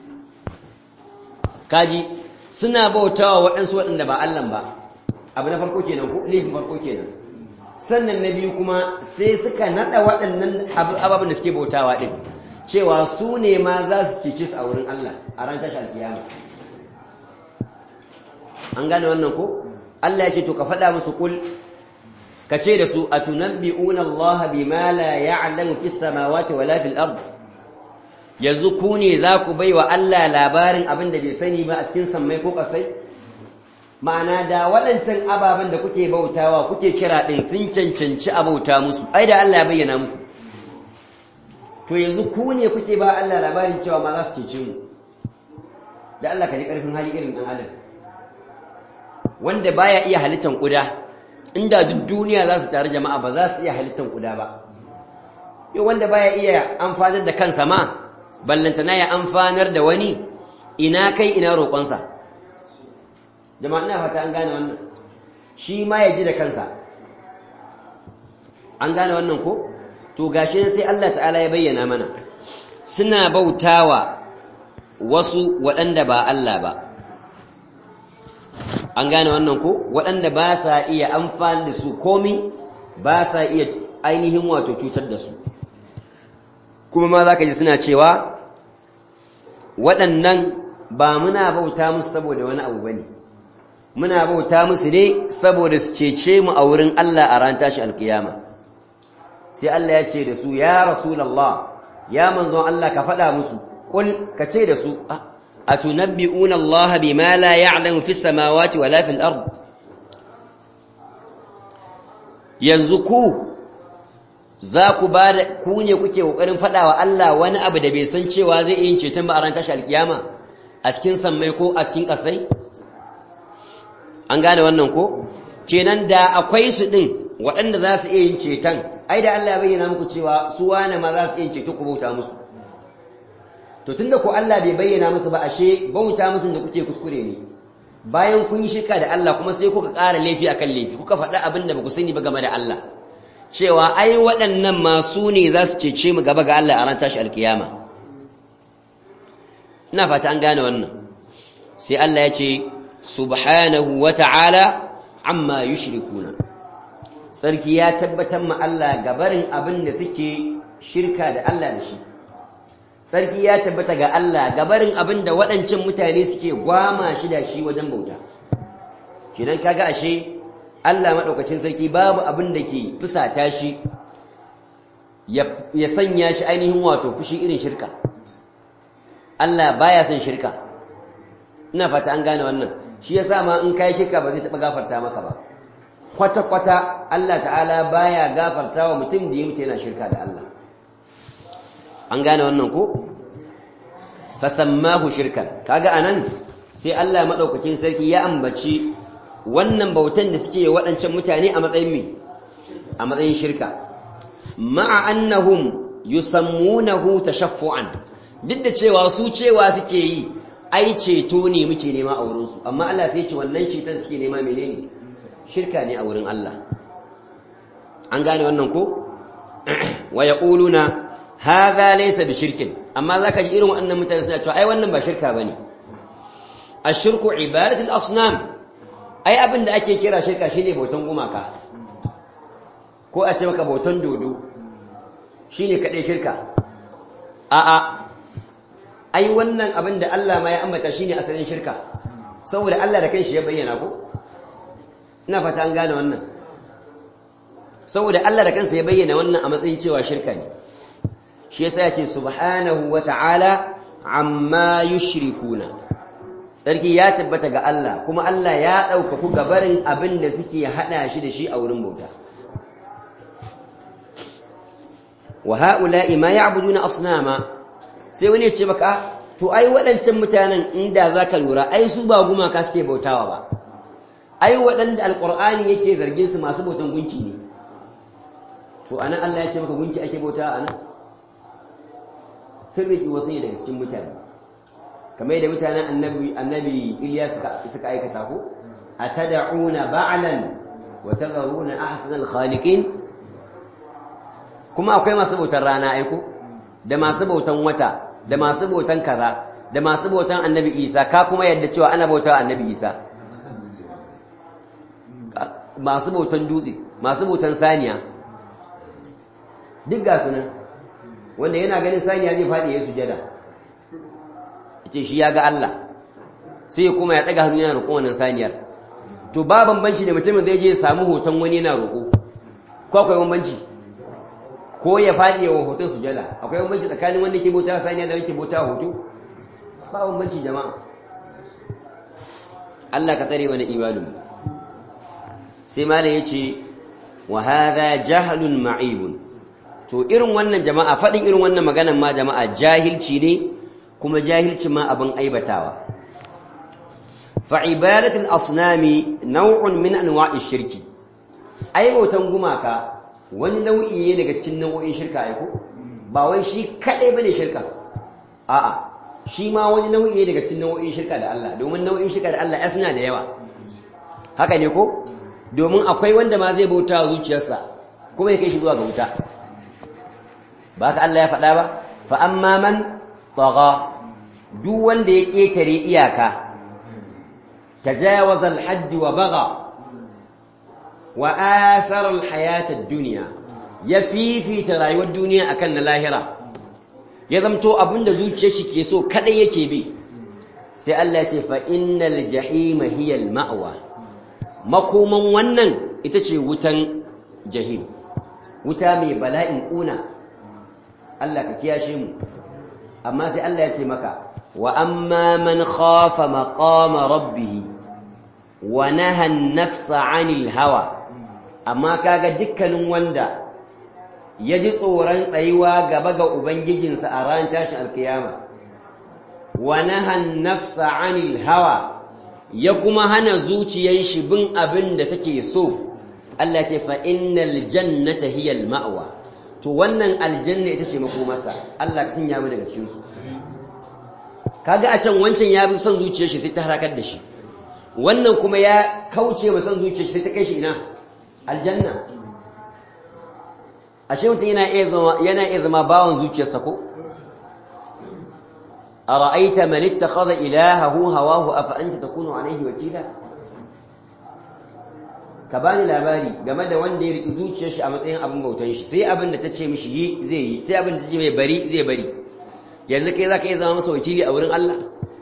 kaji suna bautawa waɗansu waɗanda ba Allah ba abu na farko kenan ko laifin farko kenan sannan na biyu kuma sai suka nada waɗannan ababen da suke bautawa din cewa su ne ma za su cece su a wurin Allah a ran tashar kiyama an gane wannan ko Allah ya ce to ka faɗa musu kul ka ce da su atunabbi'una Allah bima la ya'lamu fis samawati wala fil ard yanzu ku ne za ku baiwa Allah labarin abin da bai sani ba a cikin sammai ko kasai ma'ana da waɗancan ababen da kuke bautawa kuke kira ɗin sun cancanci a bauta musu ai da Allah ya bayyana muku to yanzu ku ne kuke ba Allah labarin cewa ma za su cece mu da Allah ka ji ƙarfin hali irin ɗan adam wanda baya iya halittan ƙuda inda duk duniya za su tare jama'a ba za su iya halittan ƙuda ba yau wanda baya iya amfanar da kansa ma ballantana ya amfanar da wani ina kai ina roƙonsa jama'a ina fata an gane wannan shi ma ya ji da kansa an gane wannan ko to gashi sai Allah ta'ala ya bayyana mana suna bautawa wasu waɗanda ba Allah ba an gane wannan ko waɗanda ba sa iya amfani da su komi ba sa iya ainihin wato cutar da su kuma ma za ka ji suna cewa waɗannan ba muna bauta musu saboda wani abu ba ne muna bauta musu ne saboda su cece mu a wurin Allah a ran tashi alkiyama sai Allah ya ce da su ya rasulallah ya manzon Allah ka faɗa musu ƙul ka ce da su a tunabbi'una Allah bima la ya'lamu fis samawati wala fil ard yanzu ku za ku ba da ku ne kuke kokarin faɗawa Allah wani abu da bai san cewa zai yi ceton ba a ran tashi alkiyama a cikin sammai ko a cikin ƙasai an gane wannan ko kenan da akwai su din waɗanda za su iya yin ceton ai da Allah ya bayyana muku cewa su wane ma za su iya yin ceto ku bauta musu to tunda ko Allah bai bayyana musu ba ashe bauta musu da kuke kuskure ne bayan kun yi shirka da Allah kuma sai kuka ƙara laifi akan laifi kuka faɗa abin da ba ku sani ba game da Allah cewa ai waɗannan masu ne za su cece mu gaba ga Allah a ran tashi alkiyama ina fata an gane wannan sai Allah ya ce subhanahu wa ta'ala amma yushrikuna sarki ya tabbatar ma Allah gabarin abin da suke shirka da Allah da shi sarki ya tabbata ga Allah gabarin abin da waɗancan mutane suke gwama shi da shi wajen bauta kidan kaga ashe Allah maɗaukacin sarki babu abin da ke fusata shi ya sanya shi ainihin wato fushi irin shirka Allah baya son shirka ina fata an gane wannan shi yasa ma in kai shirka ba zai taɓa gafarta maka ba kwata-kwata Allah ta'ala baya gafarta wa mutum da ya mutu yana shirka da Allah an gane wannan ko fasammahu shirkan kaga anan sai Allah maɗaukakin sarki ya ambaci wannan bautan da suke waɗancan mutane a matsayin mi a matsayin shirka ma'a annahum yusammunahu tashaffu'an duk da cewa su cewa suke yi ai ceto ne muke nema a wurin su amma Allah sai ya ce wannan ceton suke nema menene shirka ne a wurin Allah an gane wannan ko wa yaquluna hadha laysa bishirkin amma zaka ji irin waɗannan mutane suna cewa ai wannan ba shirka bane ashirku ibadatul asnam ai abin da ake kira shirka shine bautan gumaka ko a ce maka bautan dodo shine kaɗai shirka a'a ai wannan abin da Allah ma ya ambata shine asalin shirka saboda Allah da kanshi ya bayyana ko ina fata an gane wannan saboda Allah da kansa ya bayyana wannan a matsayin cewa shirka ne shi yasa yace subhanahu wata'ala amma yushrikuna sarki ya tabbata ga Allah kuma Allah ya ɗaukaku gabarin abin da suke haɗa shi da shi a wurin bauta wa ha'ula'i ma ya'buduna asnama sai wani ya ce maka to ai waɗancan mutanen inda zaka lura ai su ba gumaka suke bautawa ba ai waɗanda alqur'ani yake zargin su masu bautan gunki ne to anan Allah ya ce maka gunki ake bautawa anan sirri wasu ne daga cikin mutane kamar yadda mutanen annabi annabi Iliya suka suka aikata ko atad'una ba'lan wa tadharuna ahsanal khaliqin kuma akwai masu bautan rana aiko da masu bautan wata da masu bautan kaza da masu bautan annabi Isa ka kuma yadda cewa ana bautawa annabi Isa masu bautan dutse masu bautan saniya duk ga sunan wanda yana ganin saniya zai faɗi ya sujada ce shi ya ga Allah sai kuma ya ɗaga hannu yana roƙon wannan saniyar to ba bambanci da mutumin zai je ya samu hoton wani yana roƙo ko akwai bambanci ko ya faɗi yawan hoton sujada akwai bambanci tsakanin wanda ke bauta saniya da wanda ke bauta hoto ba bambanci jama'a Allah ka tsare mana imanin sai malam yace wa hadha jahlun ma'ibun to irin wannan jama'a faɗin irin wannan maganan ma jama'a jahilci ne kuma jahilci ma abin aibatawa fa ibadatul asnami naw'un min anwa'i shirki ai bautan gumaka wani nau'i ne daga cikin nau'o'in shirka ai ko ba wai shi kadai bane shirka a'a shi ma wani nau'i ne daga cikin nau'o'in shirka da Allah domin nau'in shirka da Allah suna da yawa haka ne ko domin akwai wanda ma zai bauta zuciyarsa kuma ya kai shi zuwa ga wuta ba ka Allah ya faɗa ba fa amma man tsaga duk wanda ya ƙetare iyaka tajawaza al-hadd wa baga wa athara al-hayat ad-dunya ya fifita rayuwar duniya akan na lahira ya zamto abinda zuciyar shi ke so kadai yake bi sai Allah ya ce fa innal jahima hiya al ma'wa makoman wannan ita ce wutan jahim wuta mai bala'in kuna Allah ka kiyashe mu amma sai Allah ya ce maka wa amma man khafa maqama rabbih wa naha an-nafsa 'anil hawa amma kaga dukkanin wanda ya ji tsoron tsayuwa gaba ga ubangijinsa a ran tashin alkiyama wa naha an-nafsa 'anil hawa ya kuma hana zuciyar shi bin abin da take so Allah ce fa innal jannata hiya al-ma'wa to wannan aljanna ita ce makomarsa Allah ka sanya mu daga cikin su kaga a can wancan ya bi son zuciyar shi sai ta harakar da shi wannan kuma ya kauce ma son zuciyar shi sai ta kai shi ina aljanna ashe mutum yana iya zama yana iya zama bawon zuciyarsa ko ara'aita man ittakhadha ilahahu hawahu afa anta takunu alayhi wakila ka bani labari game da wanda ya riki zuciyar shi a matsayin abin bautan shi sai abin da ta ce mishi yi zai yi sai abin da ta ce mai bari zai bari yanzu kai zaka iya zama masa wakili a wurin Allah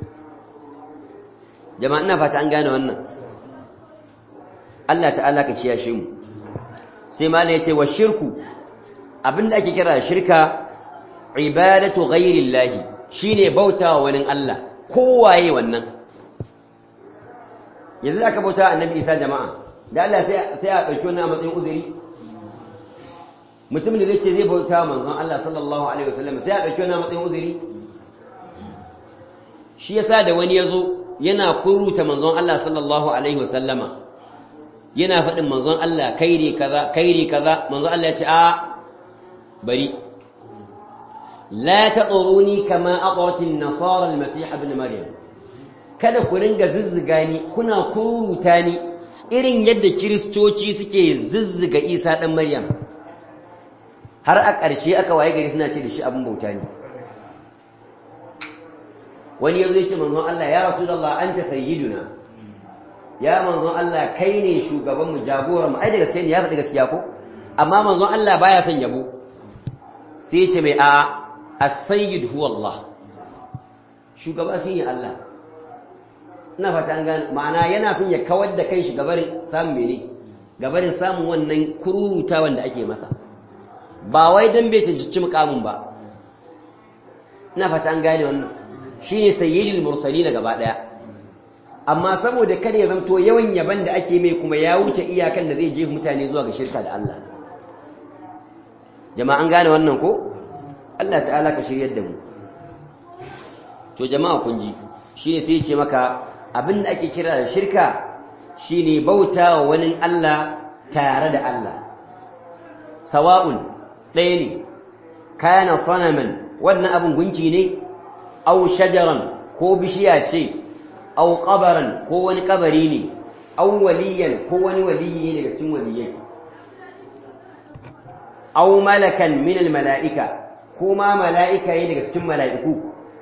jama'a ina fata an gane wannan Allah ta'ala ka ciyashe mu sai malai yace wa shirku abinda ake kira shirka ibadatu ghairillahi shine bautawa wani Allah kowaye wannan yanzu aka bauta annabi Isa jama'a da Allah sai sai a dauki wannan a matsayin uzuri mutum da zai ce zai bauta manzon Allah sallallahu alaihi wasallam sai a dauki wannan a matsayin uzuri shi yasa da wani yazo yana kuruta manzon Allah sallallahu alaihi wasallama yana faɗin manzon Allah kairi kaza kairi kaza manzon Allah ya ce a bari la taquruni kama aqrat an-nasara al-masih ibn maryam kada ku ringa zizziga ni kuna kuruta ni irin yadda kiristoci suke zizziga Isa dan Maryam har a ƙarshe aka waye gari suna ce da shi abin bauta ne wani yazo ya ce manzon Allah ya rasulullah anta sayyiduna ya manzon Allah kai ne shugaban mu jagoran mu ai da gaskiya ne ya faɗi gaskiya ko amma manzon Allah baya son yabo sai ce mai a as-sayyid huwa Allah shugaba shine Allah ina fata an gane ma'ana yana son ya kawar da kai shi gabarin samun mene gabarin samun wannan kururuta wanda ake masa ba wai dan bai cancanci mukamin ba ina fata an gane wannan shine sayyidul mursalin gaba daya amma saboda kada ya zanto yawan yaban da ake mai kuma ya wuce iyakan da zai je mutane zuwa ga shirka da Allah jama'an gane wannan ko Allah ta'ala ka shiryar da mu to jama'a kun ji shine sai ya ce maka abin da ake kira da shirka shine bauta wa wani Allah tare da Allah sawa'un ɗaya ne kana sanaman wannan abin gunki ne au shajaran ko bishiya ce au qabaran ko wani kabari ne au waliyan ko wani waliyi ne daga cikin waliyai au malakan min mala'ika ko ma mala'ika ne daga cikin mala'iku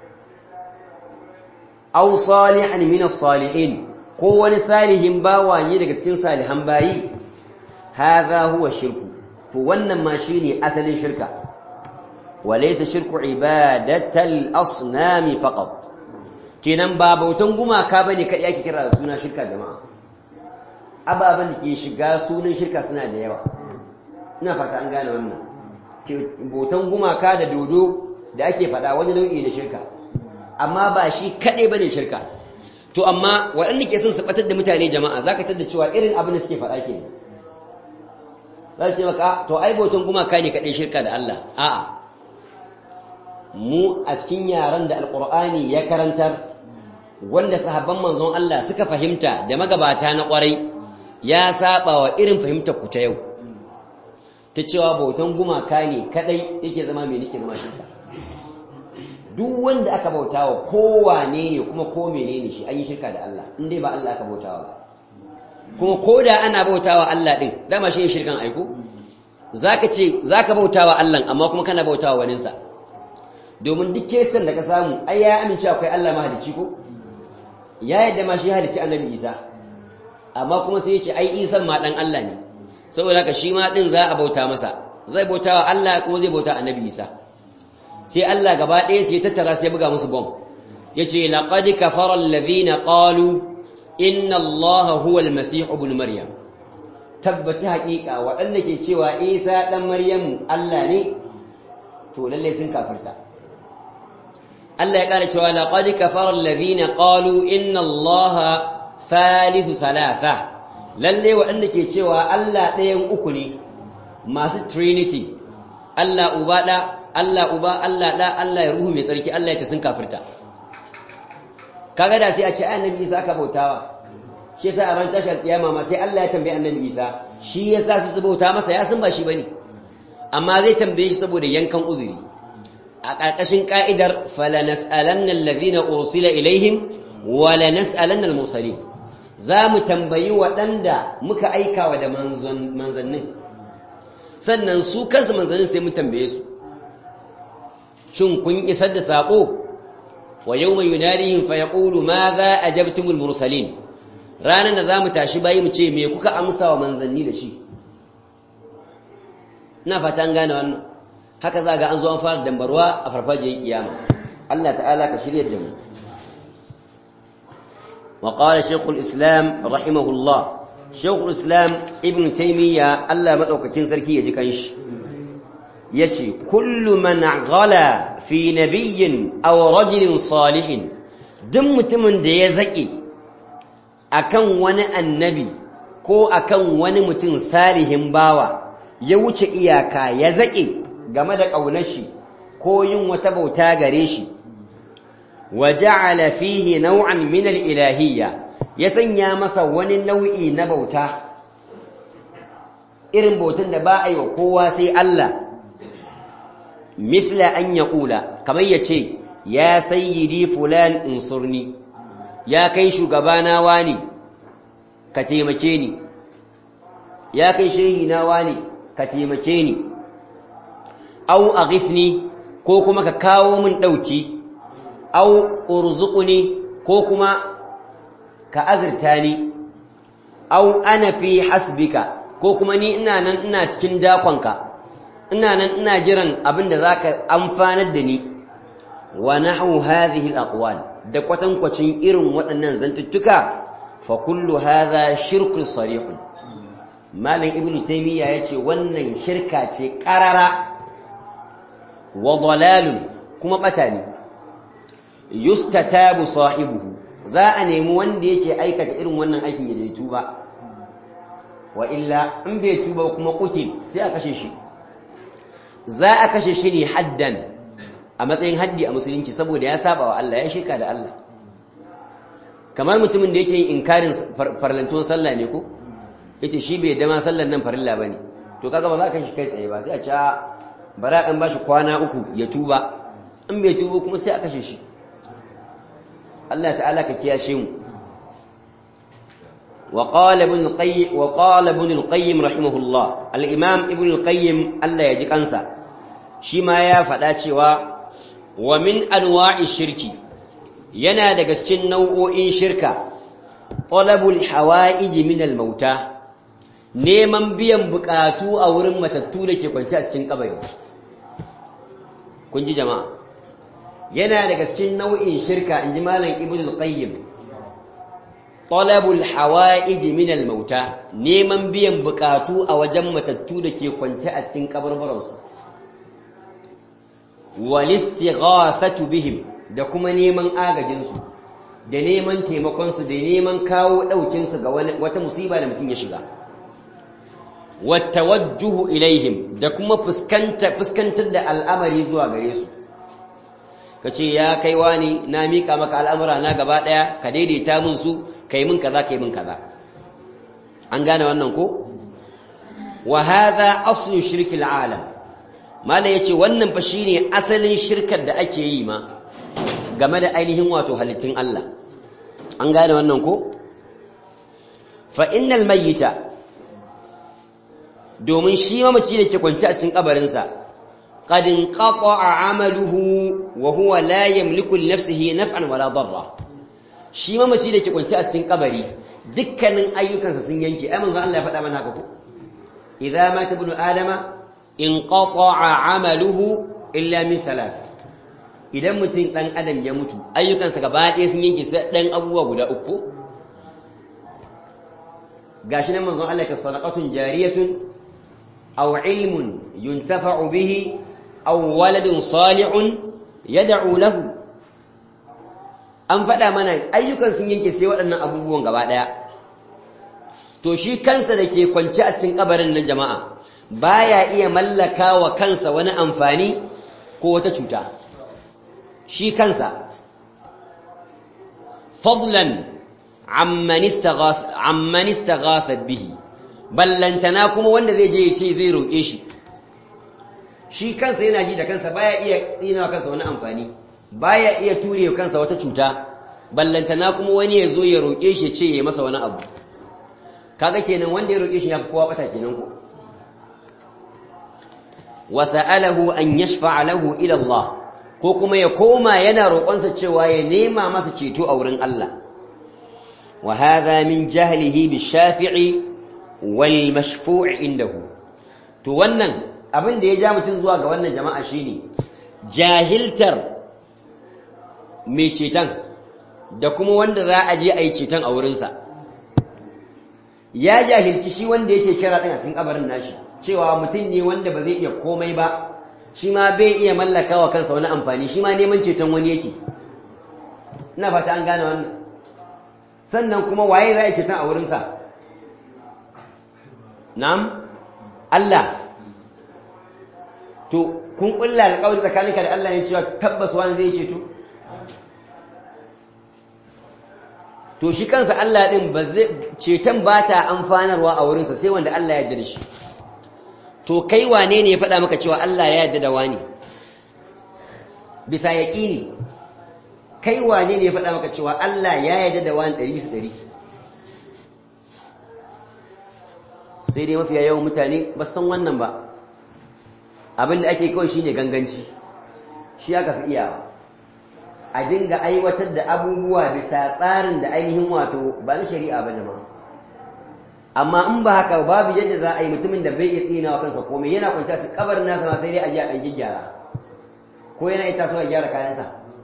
au salihan min salihin ko wani salihin bawa ne daga cikin salihan bayi hadha huwa shirku to wannan ma shine asalin shirka walaysa shirku ibadatal asnami faqat kenan ba bautan gumaka bane kai yake kira da suna shirka jama'a ababan da ke shiga sunan shirka suna da yawa ina fata an gane wannan bautan gumaka da dodo da ake faɗa wani nau'i na shirka amma ba shi kaɗai bane shirka to amma waɗanda ke son su ɓatar da mutane jama'a zaka tada cewa irin abin da suke faɗa ke za su ce maka to ai bautan gumaka ne kaɗai shirka da Allah a'a mu a cikin yaran da alƙur'ani ya karantar wanda sahabban manzon Allah suka fahimta da magabata na ƙwarai ya saba wa irin fahimtar ku ta yau ta cewa bautan gumaka ne kadai yake zama mai nake zama shirka duk wanda aka bautawa kowane ne kuma ko menene shi an yi shirka da Allah in dai ba Allah aka bautawa ba kuma ko da ana bautawa Allah din dama shi ne shirkan aiko zaka ce zaka bautawa Allah amma kuma kana bautawa waninsa domin duk kesan da ka samu ai ya amince akwai Allah mahalicci ko ya yadda ma shi halicci annabi Isa amma kuma sai ya ce ai Isa ma dan Allah ne saboda haka shi ma din za a bauta masa zai bauta wa Allah kuma zai bauta annabi Isa sai Allah gaba ɗaya sai tattara sai buga musu bom yace laqad kafara alladhina qalu inna allaha huwa almasih ibn maryam tabbata haƙiƙa waɗanda ke cewa isa ɗan maryam Allah ne to lalle sun kafirta Allah ya ƙara cewa laqad kafara alladhina qalu inna allaha thalithu thalatha lalle waɗanda ke cewa Allah ɗayan uku ne masu trinity Allah uba ɗa Allah uba Allah ɗa Allah ya ruhu mai tsarki Allah ya ce sun kafirta kaga da sai a ce annabi Isa aka bautawa shi yasa a ran tashar kiyama ma sai Allah ya tambaye annabi Isa shi yasa su su bauta masa ya san ba shi bane amma zai tambaye shi saboda yankan uzuri a ƙarƙashin ka'idar fala nas'alanna alladhina ursila ilaihim wa la nas'alanna al-mursalin za mu tambayi waɗanda muka aikawa da manzannin sannan su kansu manzannin sai mu tambaye su shin kun isar da saƙo wa yau mai yunarihim fa yaqulu ma za a jabtumul mursalin ranar da za mu tashi bayi mu ce me kuka amsa wa manzanni da shi ina fata an gane wannan haka za ga an zo an fara dambarwa a farfajiyar kiyama Allah ta'ala ka shirya da mu وقال شيخ الإسلام رحمه الله شيخ الإسلام ابن تيمية ألا مدوكتين سركي يجيكنش يتي كل من غلا في نبي أو رجل صالح دم تمن دي زكي أكن ون النبي ko akan wani mutum salihin bawa ya wuce iyaka ya zaƙe game da ƙaunar shi ko yin wata bauta gare shi وجعل فيه نوعا من الإلهية يسنيا مسا وني نوعي نبوتا إرن بوتن دبا أي وقوة سي الله مثل أن يقول كما يتشي يا سيدي فلان انصرني يا كيشو قبانا واني كتيمكيني يا كيشينا واني كتيمكيني أو أغثني كوكما كاو من دوتي au urzuquni ko kuma ka azurta ni au ana fi hasbika ko kuma ni ina nan ina cikin dakonka ina nan ina jiran abin da zaka amfanar da ni wa nahu hadhihi alaqwal da kwatankwacin irin waɗannan zantuttuka fa kullu hadha shirkun sarihun malam ibnu taymiya yace wannan shirka ce qarara wa dalalun kuma bata ne yustatabu sahibuhu za a nemi wanda yake aikata irin wannan aikin ya tuba wa illa in bai tuba kuma kutil sai a kashe shi za a kashe shi ne haddan a matsayin haddi a musulunci saboda ya saba wa Allah ya shirka da Allah kamar mutumin da yake yin inkarin farlantuwan sallah ne ko yace shi bai dama sallan nan farilla bane to kaga ba za ka shi kai tsaye ba sai a ce bara an bashi kwana uku ya tuba in bai tuba kuma sai a kashe shi Allah ta'ala ka kiyashe mu وقال ابن القيم وقال ابن القيم رحمه الله الامام ابن القيم الله يجي kansa shi ma ya faɗa cewa wa min anwa'i shirki yana daga cikin nau'o'in shirka talabul hawa'ij min al mauta neman biyan bukatu a wurin matattu da ke kwance a cikin kabari kun ji jama'a yana daga cikin nau'in shirka in ji malam ibn al-qayyim talabul hawa'ij min al-mauta neman biyan bukatu a wajen matattu da ke kwance a cikin kabarbaran su wal istighathatu bihim da kuma neman agajin su da neman taimakon su da neman kawo daukin su ga wata musiba da mutum ya shiga wat tawajjuhu ilaihim da kuma fuskanta fuskantar da al'amari zuwa gare su ka ce ya kai wani na miƙa maka al'amura na gaba ɗaya ka daidaita min su ka yi min kaza ka yi min kaza an gane wannan ko? wa haza aslin shirkin alam mala ya ce wannan fa shi ne asalin shirkar da ake yi ma game da ainihin wato halittun Allah an gane wannan ko? fa innal mayyita domin shi mamaci da ke kwanci a cikin kabarinsa قد انقطع عمله وهو لا يملك لنفسه نفعا ولا ضرا shi mamaci da ke kwanci a cikin kabari dukkanin ayyukansa sun yanke ai manzo Allah ya faɗa mana haka ko idza mata ibnu adama inqata'a amaluhu illa min thalath idan mutum ɗan adam ya mutu ayyukansa gaba ɗaya sun yanke sai ɗan abubuwa guda uku gashi nan manzon Allah ka sadaqatun jariyatun aw ilmun yuntafa'u bihi aw waladun salihun yad'u lahu an faɗa mana ayyukan sun yanke sai waɗannan abubuwan gaba ɗaya to shi kansa da ke kwance a cikin kabarin nan jama'a baya iya mallaka wa kansa wani amfani ko wata cuta shi kansa fadlan amman istaghath amman istaghatha bihi ballantana kuma wanda zai je ya ce zai roƙe shi shi kansa yana ji da kansa baya iya tsina kansa wani amfani baya iya ture kansa wata cuta ballantana kuma wani ya zo ya roƙe shi ce ya masa wani abu kaga kenan wanda ya roƙe shi ya fi kowa bata kenan ko wa sa'alahu an yashfa'a lahu ila Allah ko kuma ya koma yana roƙonsa cewa ya nema masa ceto a wurin Allah wa hadha min jahlihi bi shafi'i wal mashfu'i indahu to wannan abin da ya ja mutum zuwa ga wannan jama'a shine jahiltar mai ceton da kuma wanda za a je a yi ceton a wurinsa ya jahilci shi wanda yake kira ɗin a cikin kabarin nashi cewa mutum ne wanda ba zai iya komai ba shi ma bai iya mallaka wa kansa wani amfani shi ma neman ceton wani yake ina fata an gane wannan sannan kuma waye za a yi ceton a wurinsa na'am Allah to kun kulla alƙawari tsakaninka da Allah ne cewa tabbas wani zai ceto to shi kansa Allah din ba zai ceton ba ta amfanarwa a wurinsa sai wanda Allah ya yarda da shi to kai wane ne ya faɗa maka cewa Allah ya yarda da wani bisa yaƙini kai wane ne ya faɗa maka cewa Allah ya yarda da wani ɗari bisa ɗari sai dai mafiya yawan mutane ba san wannan ba abinda ake kawai shine ganganci shi aka fi iyawa a dinga aiwatar da abubuwa bisa tsarin da ainihin wato ba na shari'a ba jama'a amma in ba haka babu yadda za a yi mutumin da bai iya tsina wa kansa komai yana kwanta su kabarin nasa ma sai dai a ji a ɗan gyara ko yana ita so a gyara kayansa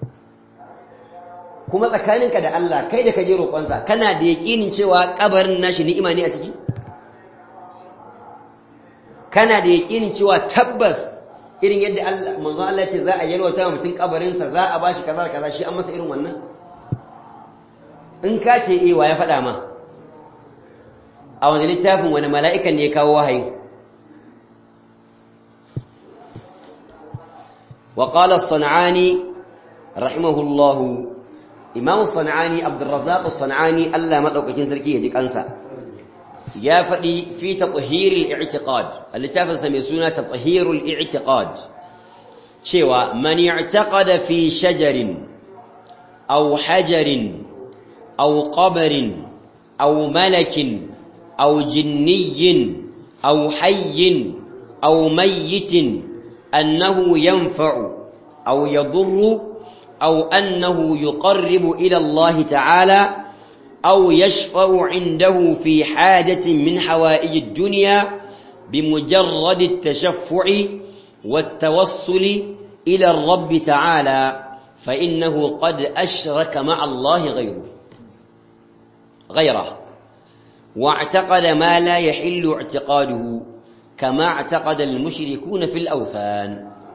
kuma tsakaninka da Allah kai da ka je roƙonsa kana da yaƙinin cewa kabarin nashi ni'ima ne a ciki kana da yaƙinin cewa tabbas irin yadda Allah manzo Allah ce za a yalwata mutum kabarinsa za a bashi kaza kaza shi an masa irin wannan in ka ce eh wa ya faɗa ma a wani littafin wani mala'ikan ne ya kawo wahayi wa qala as-sanani rahimahullah imam as-sanani abdurrazzaq as-sanani Allah madaukakin sarki ya ji kansa ya faɗi fi tathhiril i'tiqad littafin sa mai suna tathhirul i'tiqad cewa man i'taqada fi shajarin aw hajarin aw qabrin aw malakin aw jinniyyin aw hayyin aw mayyitin annahu yanfa'u aw yadurru aw annahu yuqarribu ila Allah ta'ala أو يشفع عنده في حاجة من حوائج الدنيا بمجرد التشفع والتوصل إلى الرب تعالى فإنه قد أشرك مع الله غيره غيره واعتقد ما لا يحل اعتقاده كما اعتقد المشركون في الأوثان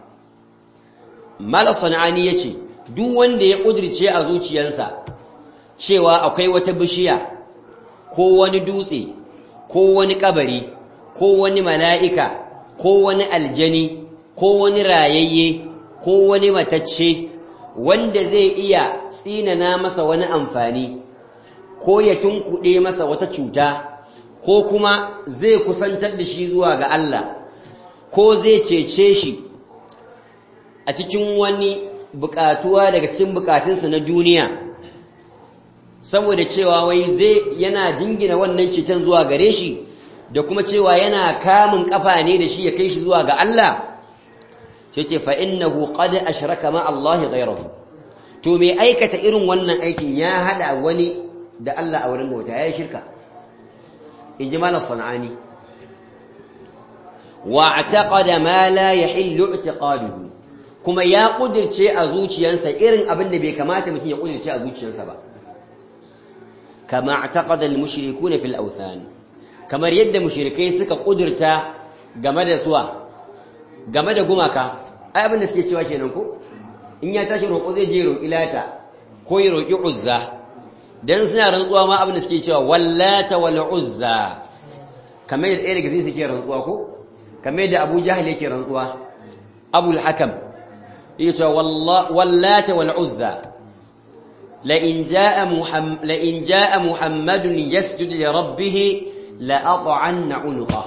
ما لصنعاني يتي دو وند يقدر شيء أزوتي ينسى cewa akwai wata bishiya ko wani dutse ko wani kabari ko wani mala'ika ko wani aljani ko wani rayayye ko wani matacce wanda zai iya tsinana masa wani amfani ko ya tunkuɗe masa wata cuta ko kuma zai kusantar da shi zuwa ga Allah ko zai cece shi a cikin wani bukatuwa daga cikin bukatunsa na duniya saboda cewa wai zai yana jingina wannan ceton zuwa gare shi da kuma cewa yana kamun kafa ne da shi ya kai shi zuwa ga Allah sai ce fa innahu qad ashraka ma Allah ghayrahu to me aikata irin wannan aikin ya hada wani da Allah a wurin bauta yayi shirka inji malam sanani wa i'taqada ma la yahillu i'tiqaduhu kuma ya kudirce a zuciyarsa irin abin da bai kamata mutum ya kudirce a zuciyarsa ba kama i'taqada al-mushrikuuna fil awthan kamar yadda mushrikai suka kudirta game da suwa game da gumaka ai abin da suke cewa kenan ko in ya tashi roƙo zai je roƙi lata ko ya roƙi uzza dan suna rantsuwa ma abin da suke cewa wallata wal uzza kamar yadda ɗaya daga suke rantsuwa ko kamar yadda Abu Jahl yake rantsuwa Abu al-Hakam yake cewa wallata wal uzza la in jaa muhammad la in jaa muhammadun yasjudu li rabbih la at'anna unuqa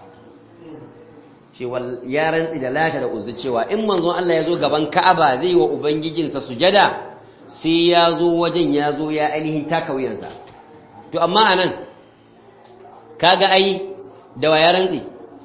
cewa ya rantsi da lata da uzza cewa in manzon Allah ya zo gaban Ka'aba zai wa ubangijinsa sujada sai ya zo wajen ya zo ya ainihin taka wuyansa to amma anan kaga ai da wa ya rantsi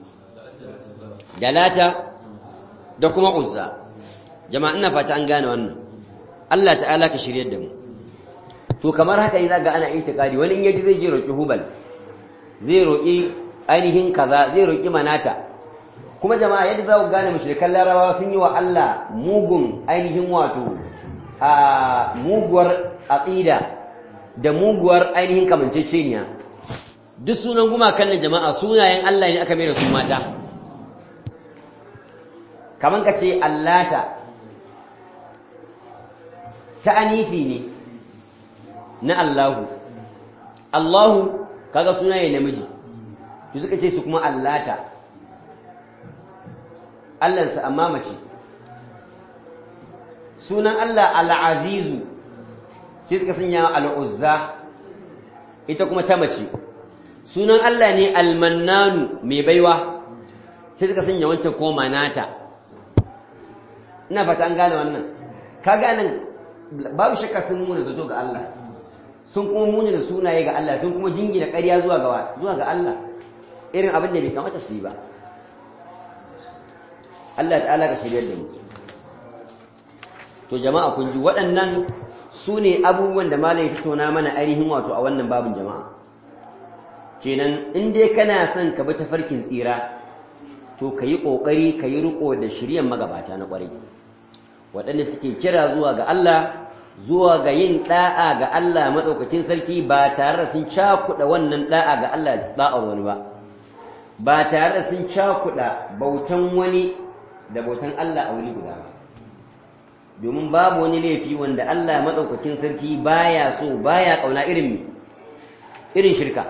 da lata da kuma uzza jama'a ina fata an gane wannan Allah ta'ala ka shiryar da mu to kamar haka ne zaga ana itikadi wani in yaji zai je roki hubal zai roki ainihin kaza zai roki manata kuma jama'a yadda za ku gane mushrikan larabawa sun yi wa Allah mugun ainihin wato a muguwar aqida da muguwar ainihin kamanceceniya duk sunan gumakan nan jama'a sunayen Allah ne aka mai da su mata kaman ka ce allata ta anifi ne na Allahu Allahu kaga sunaye namiji to suka ce su kuma allata Allahnsa amma mace sunan Allah al'azizu sai suka sanya al'uzza ita kuma ta mace sunan Allah ne almannanu mai baiwa sai suka sanya wancan ko manata ina fata an gane wannan ka ganin babu shakka sun muna zato ga Allah sun kuma muna da sunaye ga Allah sun kuma jingina ƙarya zuwa ga zuwa ga Allah irin abin da bai kamata su yi ba Allah ta'ala ka shiryar da mu to jama'a kun ji waɗannan su ne abubuwan da malai tattauna mana ainihin wato a wannan babin jama'a kenan in dai kana son ka bi tafarkin tsira to ka yi ƙoƙari ka yi riƙo da shiryan magabata na ƙwarai waɗanda suke kira zuwa ga Allah zuwa ga yin ɗa'a ga Allah maɗaukakin sarki ba tare da sun cakuɗa wannan ɗa'a ga Allah ɗa'ar wani ba ba tare da sun cakuɗa bautan wani da bautan Allah a wuri guda ba domin babu wani laifi wanda Allah maɗaukakin sarki baya so baya ƙauna irin irin shirka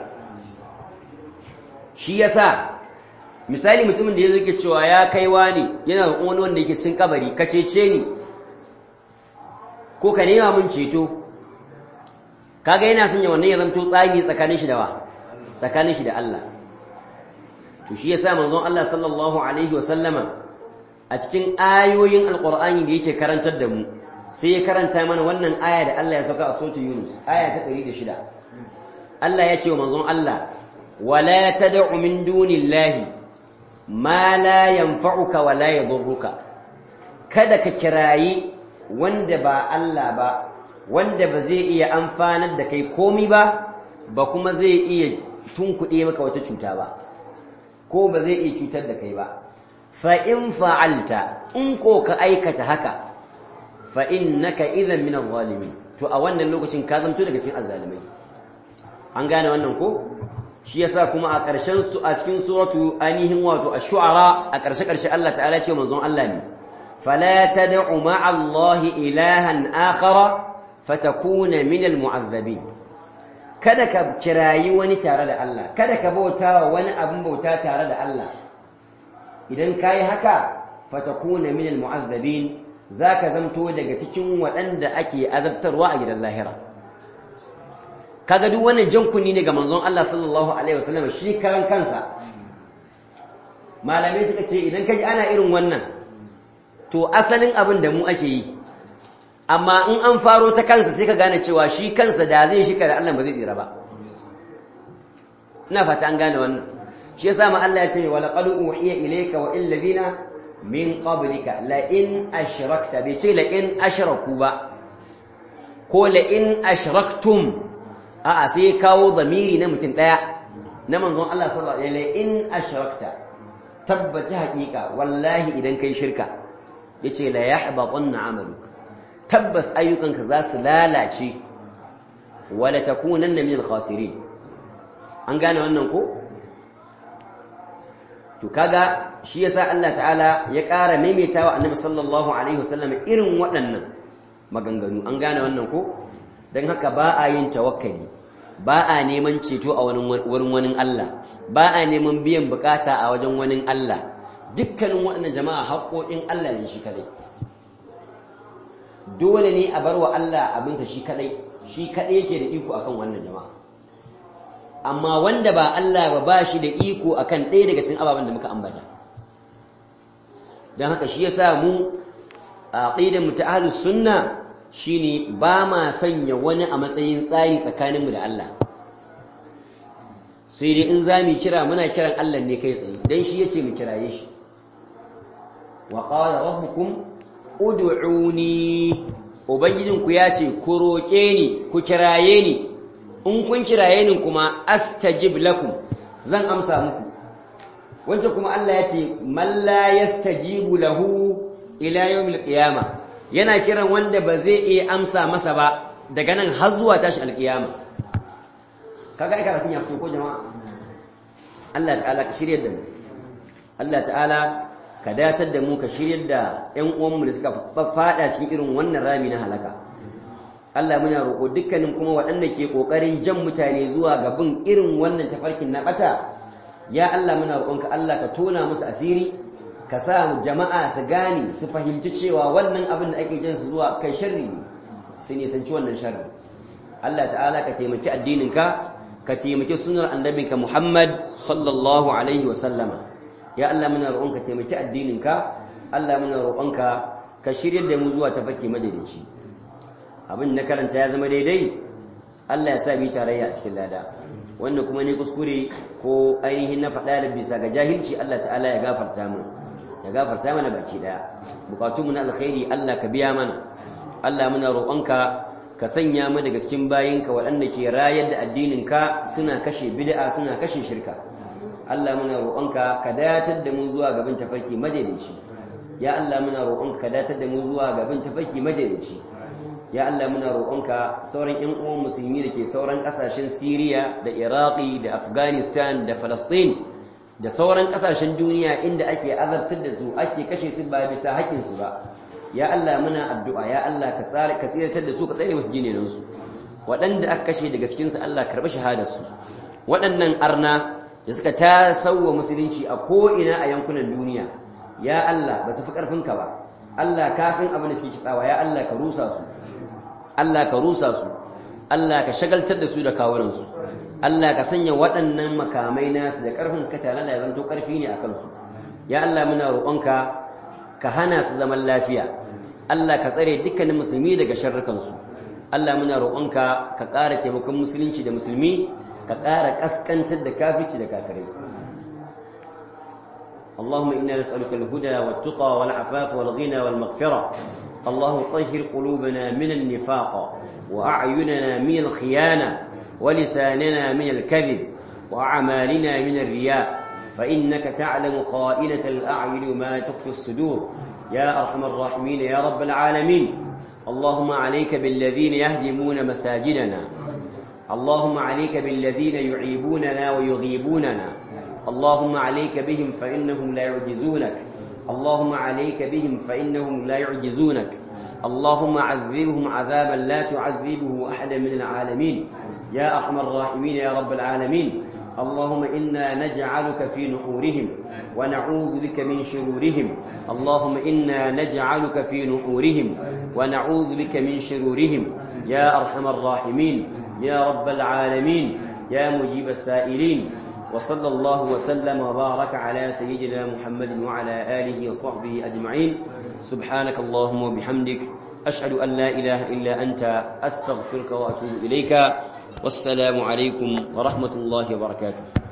shi yasa misali mutumin da ya zai cewa ya kai wani yana da wani wanda yake cikin kabari ka cece ni ko ka nema mun ceto kaga yana sanya wannan ya zanto tsagi tsakanin shi da wa tsakanin shi da Allah to shi yasa manzon Allah sallallahu alaihi wa sallama a cikin ayoyin alqur'ani da yake karantar da mu sai ya karanta mana wannan aya da Allah ya sauka a suratul yunus aya ta 106 Allah ya ce wa manzon Allah wala tad'u min dunillahi ma la yanfa'uka wa la yadurruka kada ka kirayi wanda ba Allah ba wanda ba zai iya amfanar da kai komi ba ba kuma zai iya tunkuɗe maka wata cuta ba ko ba zai iya cutar da kai ba fa in fa'alta in ko ka aikata haka fa innaka idan min adh-dhalimin to a wannan lokacin ka zanto daga cikin azzalimai an gane wannan ko shi yasa kuma a ƙarshen su a cikin suratu ainihin wato ash-shu'ara a ƙarshe ƙarshe Allah ta'ala ce manzon Allah ne fala tad'u ma'a Allah ilahan akhara fatakuna min al-mu'azzabin kada ka kirayi wani tare da Allah kada ka bauta wani abin bauta tare da Allah idan kai haka fatakuna min al-mu'azzabin zaka zamto daga cikin waɗanda ake azabtarwa a gidan lahira kaga duk wannan jan kunni ne ga manzon Allah sallallahu alaihi wasallam shi karan kansa malamai suka ce idan kaji ana irin wannan to asalin abin da mu ake yi amma in an faro ta kansa sai ka gane cewa shi kansa da zai shi da Allah ba zai tsira ba ina fata an gane wannan shi yasa ma Allah ya ce wa laqad uhiya ilayka wa il ladina min qablika la in ashrakta bai ce la in ashraku ba ko la in ashraktum a'a sai ya kawo zamiri na mutum ɗaya na manzon Allah sallallahu alaihi wasallam in ashrakta tabbata haƙiƙa wallahi idan kai shirka yace la yahbatanna amaluk tabbas ayyukanka za su lalace wala takunanna min al-khasirin an gane wannan ko to kaga shi yasa Allah ta'ala ya ƙara maimaitawa annabi sallallahu alaihi wasallam irin waɗannan maganganu an gane wannan ko dan haka ba a yin tawakkali ba a neman ceto a wurin wani Allah ba a neman biyan bukata a wajen wani Allah dukkanin waɗannan jama'a haƙoƙin Allah ne shi kadai dole ne a bar wa Allah abinsa shi kadai shi kadai yake da iko akan wannan jama'a amma wanda ba Allah ba ba shi da iko akan ɗaya daga cikin ababen da muka ambata don haka shi yasa mu a aqidar mu ta ahlus sunna shine ba ma sanya wani a matsayin tsari tsakaninmu da Allah sai dai in za mu kira muna kiran Allah ne kai tsaye dan shi yace mu kiraye shi wa qala rabbukum ud'uni ubangijinku ya ce ku roƙe ni ku kiraye ni in kun kiraye ni kuma astajib lakum zan amsa muku wanda kuma Allah ya ce man la yastajibu lahu ila yawmil qiyamah yana kiran wanda ba zai iya amsa masa ba daga nan har zuwa tashi alqiyama kaga ai karatun ya fito ko jama'a Allah ta'ala ka shiryar da mu Allah ta'ala ka datar da mu ka shiryar da ƴan uwanmu da suka fada cikin irin wannan rami na halaka Allah muna roƙo dukkanin kuma waɗanda ke ƙoƙarin jan mutane zuwa ga bin irin wannan tafarkin na ɓata ya Allah muna roƙonka Allah ka tona musu asiri ka sa jama'a su gane su fahimci cewa wannan abin da ake jan su zuwa kai sharri ne su nisanci wannan sharri Allah ta'ala ka taimaki addininka ka taimaki sunar annabinka Muhammad sallallahu alaihi wa sallama ya Allah muna roƙonka taimaki addininka Allah muna roƙonka ka shiryar da mu zuwa tafarki madaidaici abin na karanta ya zama daidai Allah ya sa bi tarayya a cikin lada wanda kuma ne kuskure ko ainihin na faɗa da bisa ga jahilci Allah ta'ala ya gafarta mu ya gafarta mana baki daya bukatun mu na alkhairi Allah ka biya mana Allah muna roƙonka ka sanya mu daga cikin bayinka waɗanda ke rayar da addinin ka suna kashe bid'a suna kashe shirka Allah muna roƙonka ka datar da mu zuwa gaban tafarki madaidaici ya Allah muna roƙonka ka datar da mu zuwa gaban tafarki madaidaici ya Allah muna roƙonka sauran ƴan uwan musulmi da ke sauran ƙasashen Siriya da Iraki da Afghanistan da Palestine da sauran ƙasashen duniya inda ake azabtar da su ake kashe su ba bisa haƙƙin su ba ya Allah muna addu'a ya Allah ka tsare ka tsiratar da su ka tsare musu ginenan su waɗanda aka kashe daga cikin su Allah karɓi shahadar su waɗannan arna da suka tasawwa musulunci a ko ina a yankunan duniya ya Allah ba su fi ƙarfinka ba Allah ka san abin da suke tsawa ya Allah ka rusa su Allah ka rusa su Allah ka shagaltar da su da kawunansu Allah ka sanya waɗannan makamai nasu da ƙarfin suka tare da zanto ƙarfi ne a kansu ya Allah muna roƙonka ka hana su zaman lafiya Allah ka tsare dukkanin musulmi daga sharrukansu Allah muna roƙonka ka ƙara taimakon musulunci da musulmi ka ƙara ƙaskantar da kafici da kafirai اللهم إنا نسألك الهدى والتقى والعفاف والغنى والمغفرة اللهم طهر قلوبنا من النفاق وأعيننا من الخيانة ولساننا من الكذب وأعمالنا من الرياء فإنك تعلم خائنة الأعين وما تخفي الصدور يا أرحم الراحمين يا رب العالمين اللهم عليك بالذين يهدمون مساجدنا اللهم عليك بالذين يعيبوننا ويغيبوننا اللهم عليك بهم فإنهم لا يعجزونك اللهم عليك بهم فإنهم لا يعجزونك اللهم عذبهم عذابا لا تعذبه أحدا من العالمين يا أرحم الراحمين يا رب العالمين اللهم إنا نجعلك في نحورهم ونعوذ بك من شرورهم اللهم إنا نجعلك في نحورهم ونعوذ بك من شرورهم يا أرحم الراحمين يا رب العالمين يا مجيب السائلين وصلى الله وسلم وبارك على سيدنا محمد وعلى آله وصحبه أجمعين سبحانك اللهم وبحمدك أشهد أن لا إله إلا أنت أستغفرك وأتوب إليك والسلام عليكم ورحمة الله وبركاته